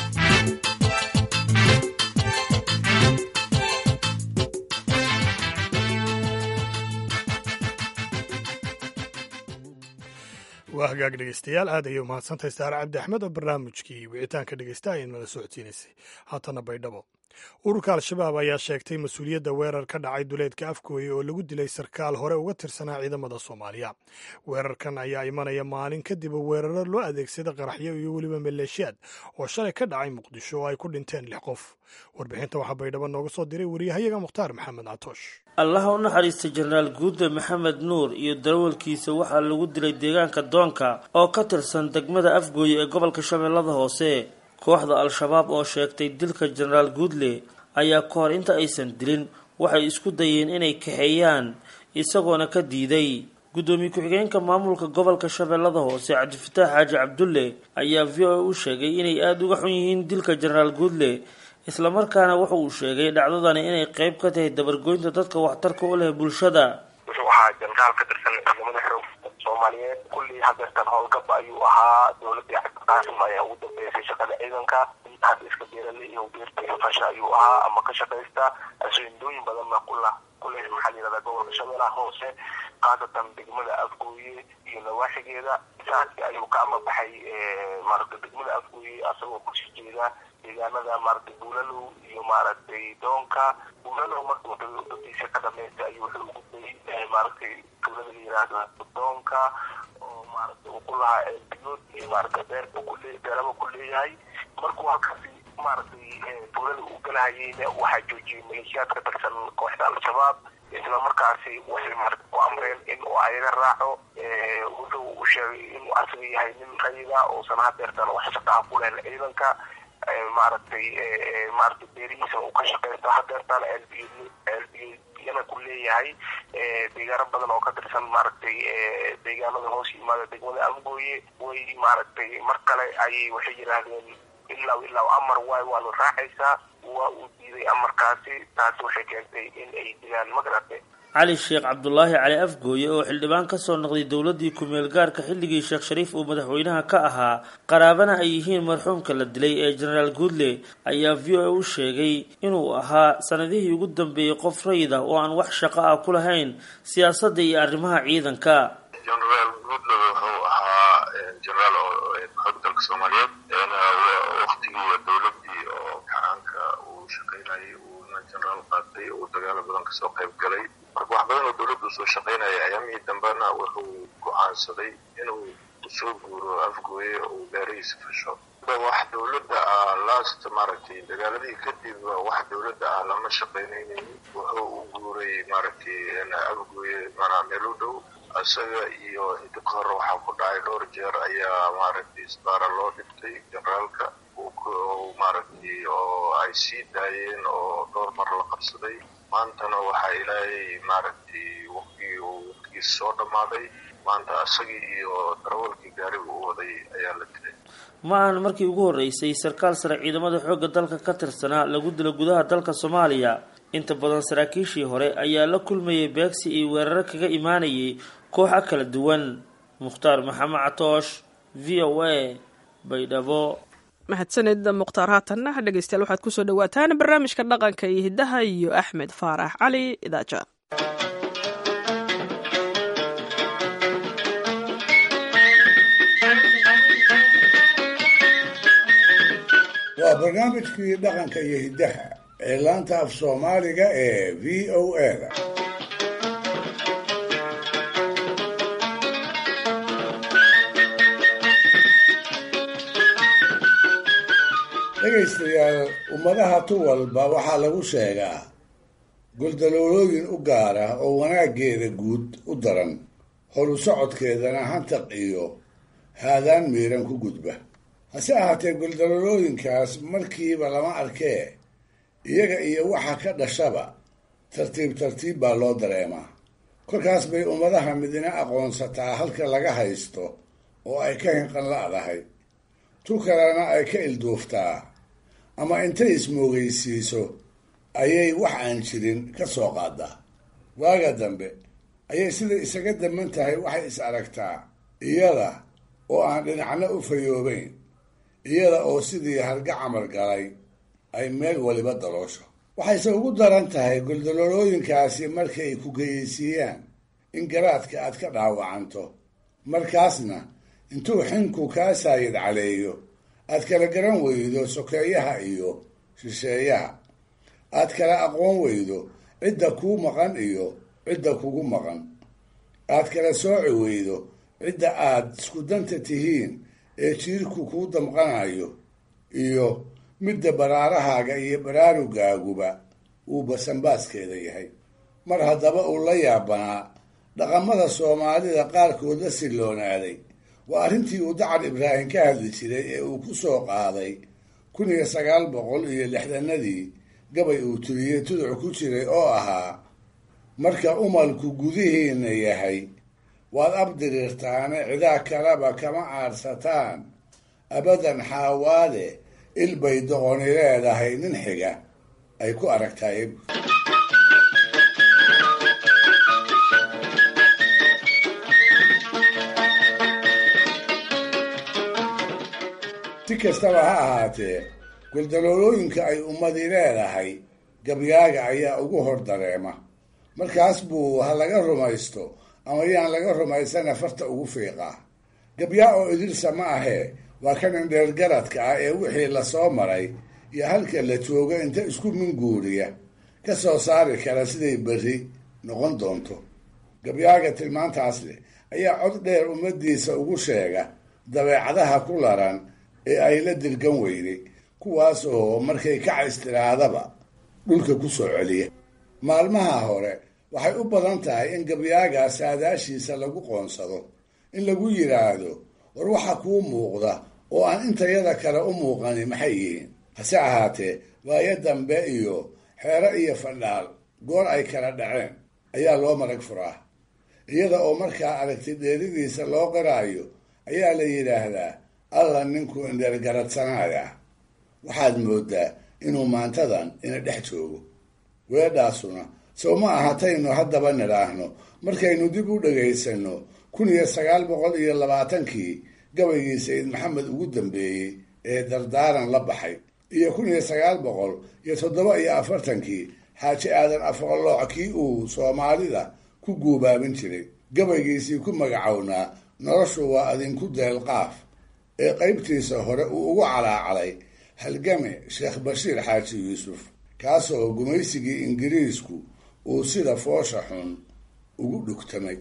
waa hagaag dhegeystayaal aad ayay umahadsantahay saare cabdi axmed oo barnaamijkii wicitaanka dhegeysta ayay nala socodsiinaysay haatana baydhabo ururka al-shabaab ayaa sheegtay mas-uuliyadda weerar ka dhacay duleedka afgooye oo lagu dilay sarkaal hore uga tirsanaa ciidamada soomaaliya weerarkan ayaa imanaya maalin kadib weeraro loo adeegsada qaraxyo iyo weliba maleeshiyaad oo shalay ka dhacay muqdisho oo ay ku dhinteen lix qof warbixinta waxaa baydhabo nooga soo diray wariyahayaga mukhtaar maxamed catoosh allaha u naxariista jenaraal guude maxamed nuur iyo darawalkiisa waxaa lagu dilay deegaanka doonka oo ka tirsan degmada afgooye ee gobolka shabeellada hoose kooxda al-shabaab oo sheegtay dilka jenaraal guudle ayaa ka hor inta aysan dilin waxay isku dayeen inay kaxeeyaan isagoona ka diiday guddoomiye ku-xigeenka maamulka gobolka shabeellada hoose cabdifataax xaaji cabdulle ayaa v o a u sheegay inay aada uga xun yihiin dilka jenaraal guudle islamarkaana wuxa uu sheegay dhacdadani inay qeyb ka tahay dabargoynta dadka waxtarka u leh bulshada wuxuu ahaa jenaraal ka tirsan ciidamada xoog soomaaliyeed kullii hadeertan howlgab ayuu ahaa dowladii cabdiqaasim ayaa ugu dambeysay shaqada ciidanka hadda iska beerale iyo beerta iyo fasha ayuu ahaa ama ka shaqaysta asindooyin badanna kula kule maxaa la yihahdaa gobolka shabeellaha hoose khaasatan degmada afgooye iyo nawaaxigeeda saasi ayuu ka amabaxay maaragta degmada afgooye asagoo kusii jeeda deegaanada maaragtay buulalow iyo maaragtay doonka buulalow markuu dadiisa ka dhameystay ayuu wuxuu ugu dayay maaragtay tuulada la yiraahdo doonka oo maaragtay uu ku lahaa eelbiyood iyo maaragtay beerba kule beeraba ku leeyahay markuu halkaasi maaragtay tuulada uu galahayeyna waxaa joojiyey maleeshiyaad ka tirsan kooxda al-shabaab isla markaasi waxay maaragta ku amreen in uu ayaga raaco wuxuu u sheegay inuu asaga yahay nin rayida uusan hadeertan wax shaqaha ku lehen ciidanka maaragtay maaragtay beerihiisa uu ka shaqaysto hadeertan elbiyana ku leeyahay deegaano badan oo ka tirsan maaragtay deegaanada hoos yimaada degmada afgooye way maaragtay mar kale ayay waxay yidhaahdeen ilaa ilaa amar waay waanu raacaysaa waa uu diiday amarkaasi taasi waxay keentay in ay dilaan magarate cali sheekh cabdulaahi cali afgooye oo xildhibaan kasoo noqday dowladii ku-meel gaarka xilligii sheekh shariif uu madaxweynaha ka ahaa qaraabana ay yihiin marxuumka la dilay ee jenaraal guudle ayaa v o a u sheegay inuu ahaa sanadihii ugu dambeeyey qof rayida oo aan wax shaqo ah ku lahayn siyaasadda iyo arrimaha ciidanka jenaraal guudle wuxuu ahaa jenaraal xoog dalka soomaaliyeed waktigii dowladii oo gacaanka uu shaqaynayay uuna jenaraal qaatay uu dagaalo badan kasoo qayb galay marka wax badan oo dowladda usoo shaqaynaya ayaamihii dambena wuxuu go-aansaday inuu soo guuro afgooye uu gaarihiisa fasho wax dowladda ah last maaragtay dagaaladii kadib wax dowladda ah lama shaqaynaynin wuxuu u guuray maaragtay afgooye manaa meel u dhow isaga iyo inta ka hor waxaa ku dhacay dhowr jeer ayaa maaragtay isbaara loo dhibtay generaalka maaragtay oo ay sii daayeen oo dhowr mar la qabsaday maantana waxaa ilaahay maaragtay waqtigii uu waqtigiisa soo dhammaaday maanta isagii iyo darawalkii gaariga u waday ayaa la dilay ma ahan markii ugu horreysay sarkaal sare ciidamada xoogga dalka ka tirsanaa lagu dilo gudaha dalka soomaaliya inta badan saraakiishii hore ayaa la kulmayay beegsi iyo weeraro kaga imaanayay kooxa kala duwan mukhtaar maxamed catoosh v o a baydhabo mahadsanid mukhtaar haatanna dhegeystayaal waxaad kusoo dhawaataan barnaamijka dhaqanka iyo hiddaha iyo axmed faarax cali idaaja waa barnaamijkii dhaqanka iyo hiddaha ee laanta af soomaaliga ee v o a da dhegaystayaal ummadaha tu walba waxaa lagu sheegaa goldaloolooyin u gaara oo wanaaggeeda guud u daran holu socodkeedana hantaq iyo haadaan miiran ku gudba hase ahaatee goldaloolooyinkaas markiiba lama arkee iyaga iyo waxa ka dhashaba tartiib tartiib baa loo dareemaa kolkaas bay ummadaha midina aqoonsataa halka laga haysto oo ay ka hinqan la'dahay tu kalena ay ka ilduuftaa ama intay ismoogaysiiso ayay wax aan jirin ka soo qaadaa waaga dambe ayay sida isaga daman tahay waxay is aragtaa iyada oo aan dhinacna u fayoobayn iyada oo sidii harga camar galay ay meel waliba daloosho waxayse ugu daran tahay goldaloolooyinkaasi markay ku geyeysiiyaan in garaadka aad ka dhaawacanto markaasna intuu xinku kaa saayid caleeyo aad kala garan weydo sokeeyaha iyo shisheeyaha aad kala aqoon weydo cidda kuu maqan iyo cidda kugu maqan aad kala sooci weydo cidda aad isku danta tihiin ee jiirku kuu damqanayo iyo midda baraarahaaga iyo baraarugaaguba uu basanbaaskeeda yahay mar haddaba uu la yaabanaa dhaqamada soomaalida qaarkood la silloonaaday waa arrintii uu dacar ibraahim ka hadli jiray ee uu ku soo qaaday kun iyo sagaal boqol iyo lixdanadii gabay uu turiyey tuduc ku jiray oo ahaa marka umalku gudihiinna yahay waad abdiriirtaane cidaa kaleba kama aadsataan abadan xaawaade ilbay doqoni leedahay nin xiga ay ku aragtahay si kastaba ha ahaatee guldaloolooyinka ay ummadi leedahay gabyaaga ayaa ugu hor dareema markaas buu ha laga rumaysto ama yaan laga rumaysana farta ugu fiiqaa gabyaa oo idilsa ma ahee waa kan indheergaradka ah ee wixii lasoo maray iyo halka la joogo inta isku minguuriya ka soo saari kara siday berri noqon doonto gabyaaga tilmaantaas leh ayaa cod dheer ummadiisa ugu sheega dabeecadaha ku laran ee ay la dirgan weyday kuwaas oo markay kacays tiraadaba dhulka ku soo celiya maalmaha hore waxay u badan tahay in gabyaaga saadaashiisa lagu qoonsado in lagu yidhaahdo war waxa kuu muuqda oo aan intayada kale u muuqani maxay yihiin hase ahaatee waayo dambe iyo xeero iyo fadhaal goor ay kala dhaceen ayaa loo marag furaa iyada oo markaa aragti dheeridiisa loo qiraayo ayaa la yidhaahdaa alla ninkuu indheergaradsanaya waxaad moodaa inuu maantadan ina dhex joogo weedhaasuna sow ma ahataynu haddaba nidhaahno markaynu dib u dhagaysano kun iyo sagaal boqol iyo labaatankii gabaygii sayid maxamed ugu dambeeyey ee dardaaran la baxay iyo kun iyo sagaal boqol iyo toddoba iyo afartankii xaaji aadan afqalooc kii uu soomaalida ku guubaabin jiray gabaygiisii ku magacownaa noloshu waa adinku deelqaaf ee qaybtiisa hore uu ugu calaacalay halgame sheekh bashiir xaaji yuusuf kaasoo gumaysigii ingiriisku uu sida foosha xun ugu dhugtamay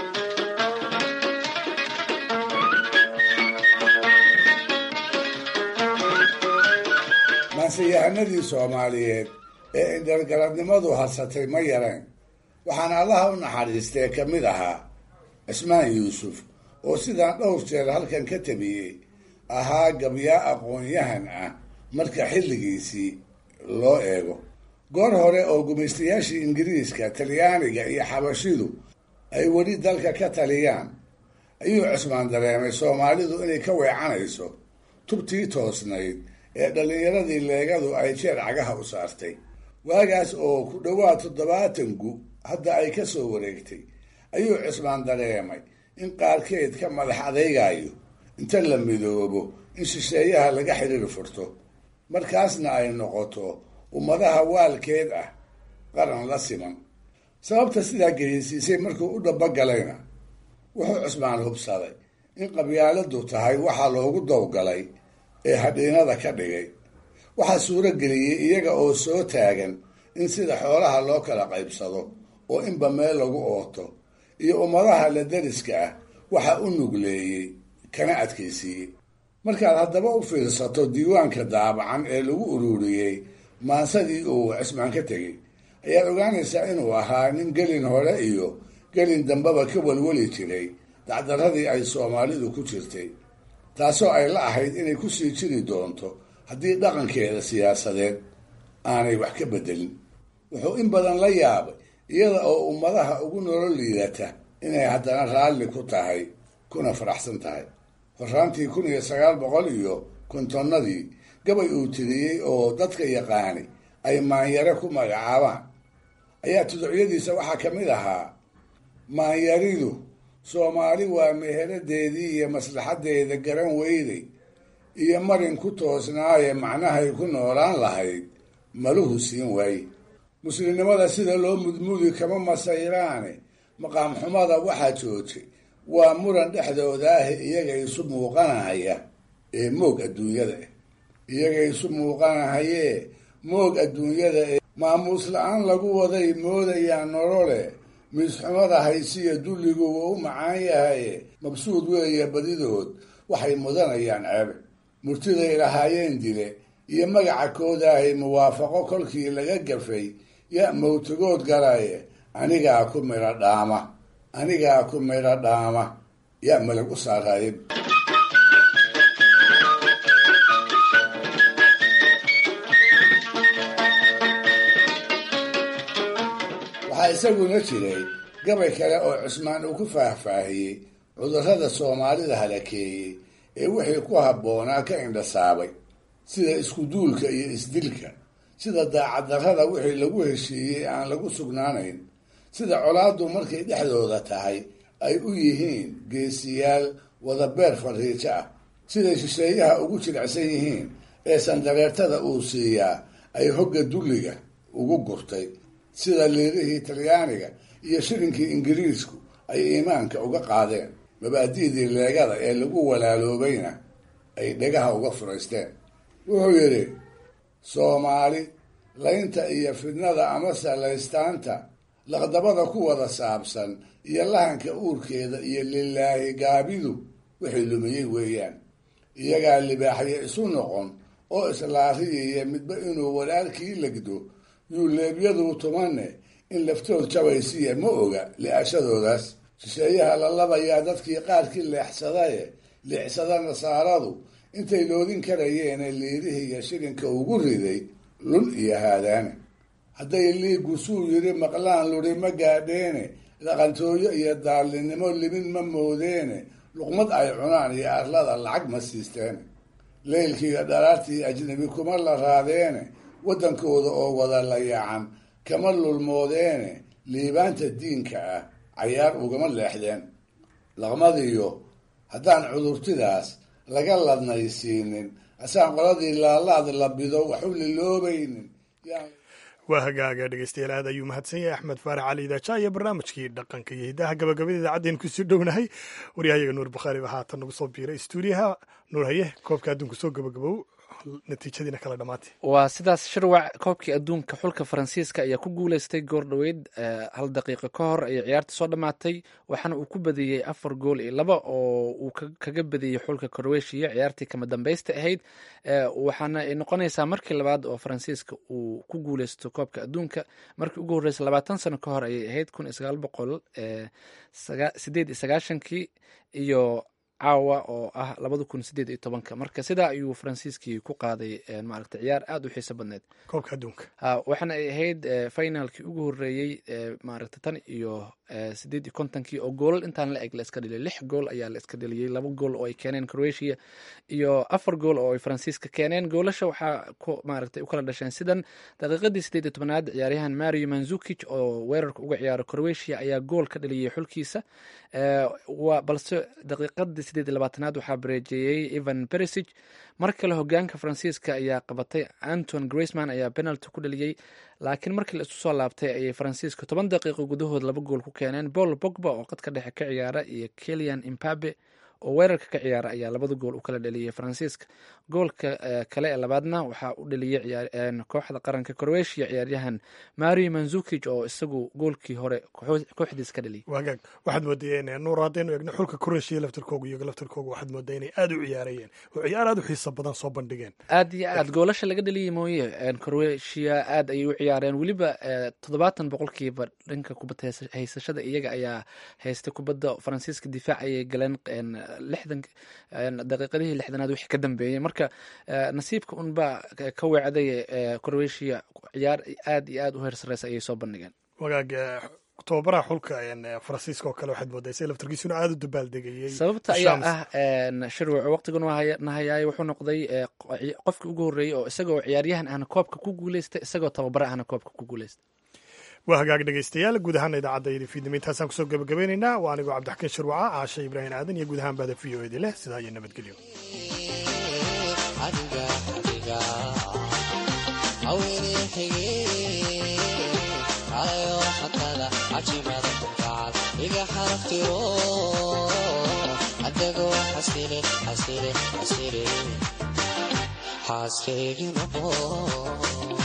maanseyahanadii soomaaliyeed ee indhargaradnimadu hadsatay ma yareen waxaana allaha u naxariistee ka mid ahaa cismaan yuusuf oo sidaan dhowr jeer halkan ka tabiyey ahaa gabyaa aqoon-yahan ah marka xilligiisii loo eego goor hore oo gumaystayaashii ingiriiska talyaaniga iyo xabashidu ay weli dalka ka taliyaan ayuu cismaan dareemay soomaalidu inay ka weecanayso tubtii toosnayd ee dhallinyaradii leegadu ay jeer cagaha u saartay waagaas oo ku dhowaad toddobaatan gu hadda ay ka soo wareegtay ayuu cismaan dareemay in qaarkeed ka madax adaygayo inta la midoobo in shisheeyaha laga xiriir furto markaasna ay noqoto ummadaha waalkeed ah qaran la siman sababta sidaa geysiisay markuu u dhabagalayna wuxuu cismaan hubsaday in qabyaaladu tahay waxaa loogu dowgalay ee hadhiinada ka dhigay waxaa suuro geliyey iyaga oo soo taagan in sida xoolaha loo kala qaybsado oo inba meel lagu ooto iyo ummadaha la dariska ah waxa u nugleeyey kana adkaysiiyey markaad haddaba u fiirsato diiwaanka daabacan ee lagu ururiyey maansadii uu cismaan ka tegey ayaad ogaanaysaa inuu ahaa nin gelin hore iyo gelin dambeba ka welweli jiray dacdaradii ay soomaalidu ku jirtay taasoo ay la ahayd inay kusii jiri doonto haddii dhaqankeeda siyaasadeed aanay wax ka bedelin wuxuu in badan la yaabay iyada oo ummadaha ugu nolol liidata inay haddana raalli ku tahay kuna faraxsan tahay horaantii kun iyo sagaal boqol iyo kontonnadii gabay uu tiriyey oo dadka yaqaani ay maanyare ku magacaabaan ayaa tuducyadiisa waxaa ka mid ahaa maanyaridu soomaali waa meheradeedii iyo maslaxaddeeda garan weyday iyo marin ku toosnaaye macnahay ku noolaan lahayd maluhu siin waaye muslimnimada sida loo mudmudi kama masayraane maqaam xumada waxaa joojay waa muran dhexdooda ah iyaga isu muuqanahaya ee moog adduunyada ah iyaga isu muuqanahayee moog adduunyada ee maamuus la-aan lagu waday moodayaan nolole miisxumada haysiya dulligu wuu u macaan yahaye mabsuud weeye badidood waxay mudanayaan ceebe murtiday lahaayeen dile iyo magaca koodaahay muwaafaqo kolkii laga gafay ya mawtagood galaye anigaa ku midho dhaama anigaa ku midho dhaama yaa malag u saaraayay waxaa isaguna jiray gabay kale oo cusmaan uu ku faahfaahiyey cudurrada soomaalida halakeeyey ee wixii ku habboonaa ka indhasaabay sida iskuduulka iyo isdilka sida daacaddarrada wixii lagu heshiiyey aan lagu sugnaanayn sida colaaddu markay dhexdooda tahay ay u yihiin geesiyaal wadabeer fariijo ah siday shisheeyaha ugu jilicsan yihiin ee sandareertada uu siiyaa ay hogga dulliga ugu gurtay sida liirihii talyaaniga iyo shirinkii ingiriisku ay iimaanka uga qaadeen mabaadi'dii leegada ee lagu walaaloobayna ay dhegaha uga furaysteen wuxuu yidhi soomaali laynta iyo fidnada amase laystaanta laqdabada ku wada saabsan iyo lahanka uurkeeda iyo lilaahi gaabidu wixii lumiyey weeyaan iyagaa libaaxyo isu noqon oo islaariyaya midba inuu walaalkii legdo yuuleebyaduu tumanne in laftood jabaysiya ma oga li'ashadoodaas shisheeyaha la labayaa dadkii qaarkii leexsadaye leexsada nasaaradu intay loodin karayeene liirihiiyo shirinka ugu riday lun iyo haadaane hadday liigu suu yidhi maqlaan luri ma gaadheene dhaqantooyo iyo daallinnimo limin ma moodeene luqmad ay cunaan iyo arlada lacag ma siisteene leylkiiyo dharaartii ajnabi kuma la raadeene waddankooda oo wada layaacan kama lulmoodeene liibaanta diinka ah cayaar ugama leexdeen laqmadiyo haddaan cudurtidaas laga ladnaysiinin asaan qoladii laalaad labido wax u liloobaynin waa hagaaga dhegeystayaal aad ayuu mahadsan yahay axmed faarax cali idaaja iyo barnaamijkii dhaqanka iyo hiddaha gabagabada idaacadeen kusii dhownahay waryahayaga nuur bakhaari baa haatan nagu soo biiray stuudiyaha nuur haye koobka adduunka soo gabagabow natiijadiina kala dhamaatay waa sidaas shirwac koobkii adduunka xulka faransiiska ayaa ku guuleystay goor dhoweyd hal daqiiqo ka hor ayay ciyaarta soo dhammaatay waxaana uu ku badiyey afar gool iyo laba oo uu kaga badiyey xulka croatia ciyaartii kama dambeysta ahayd waxaana ay noqonaysaa markii labaad oo faransiiska uu ku guuleysto koobka adduunka markii ugu horreysa labaatan sano ka hor ayay ahayd kun iyo sagaal boqol sideed iyo sagaashankii iyo caawa oo ah labada kun sideed iyo tobanka marka sidaa ayuu faransiiskii ku qaaday maaragta ciyaar aada u xiiso badneed koobka adduunka waxaana ay ahayd finalkii ugu horreeyey maaragta tan iyo sideed iyo kontonkii oo goolal intaan la eg la iska dheliyay lix gool ayaa la iska dheliyey laba gool oo ay keeneen croatia iyo afar gool oo ay faransiiska keeneen goolasha waxaa ku maaragtay u kala dhasheen sidan daqiiqadii sideed iyo tobanaad ciyaaryahan mario manzukic oo weerarka uga ciyaaro croatia ayaa gool ka dhaliyey xulkiisa balse daqiiqadii sideed iyo labaatanaad waxaa bareejeeyey evan beresig mar kale hogaanka faransiiska ayaa qabatay anton graceman ayaa penalty ku dhaliyey laakiin markii la isu soo laabtay ayay faransiiska toban daqiiqo gudahood laba gool ku keeneen paul bogba oo qadka dhexe ka ciyaara iyo kelian imbabe oo weerarka ka ciyaara ayaa labada gool u kala dhaliyey faransiiska goolka kale ee labaadna waxaa u dhaliyey kooxda qaranka croatia ciyaaryahan mario manzukic oo isagu goolkii hore kooxdiis ka dhaliyay wagaag waxaad moodayeen nuur haddaynu eegno xulka croatia laftirkooga iyago laftirkooga waxaad moodaa inay aada u ciyaarayeen oo ciyaar aada u xiiso badan soo bandhigeen aad iyo aad goolasha laga dhaliyay mooye croatia aad ayay u ciyaareen weliba toddobaatan boqolkiiba dhanka kubadda haysashada iyaga ayaa haystay kubadda faransiiska difaac ayay galeen lixdan daqiiqadihii lixdanaad wixii ka dambeeyey marka nasiibka unbaa ka weecday croatia ciyaar aad iyo aad u heer sareysa ayay soo bandhigeen wagaag tobabaraha xulka faransiiska oo kale waxaad moodaa isaga laftarkiisuna aada u dabaaldegayey sababta ayaa ah shirwac waqtigan nahayaay wuxuu noqday qofkii ugu horreeyey oo isagoo ciyaaryahan ahna koobka ku guuleysta isagoo tababara ahna koobka ku guuleysta waa hagaag dhegeystayaal guud ahaana idaacadda iyo fiidnimo intaasaan kusoo gabagabeynaynaa waa anigoo cabdixakiin shirwaca caashe ibraahim aadan iyo guud ahaan bahda v o edi leh sidaa iyo nabadgelyo iga xaraftiro xasile xasile xasile xaaskaygi noqo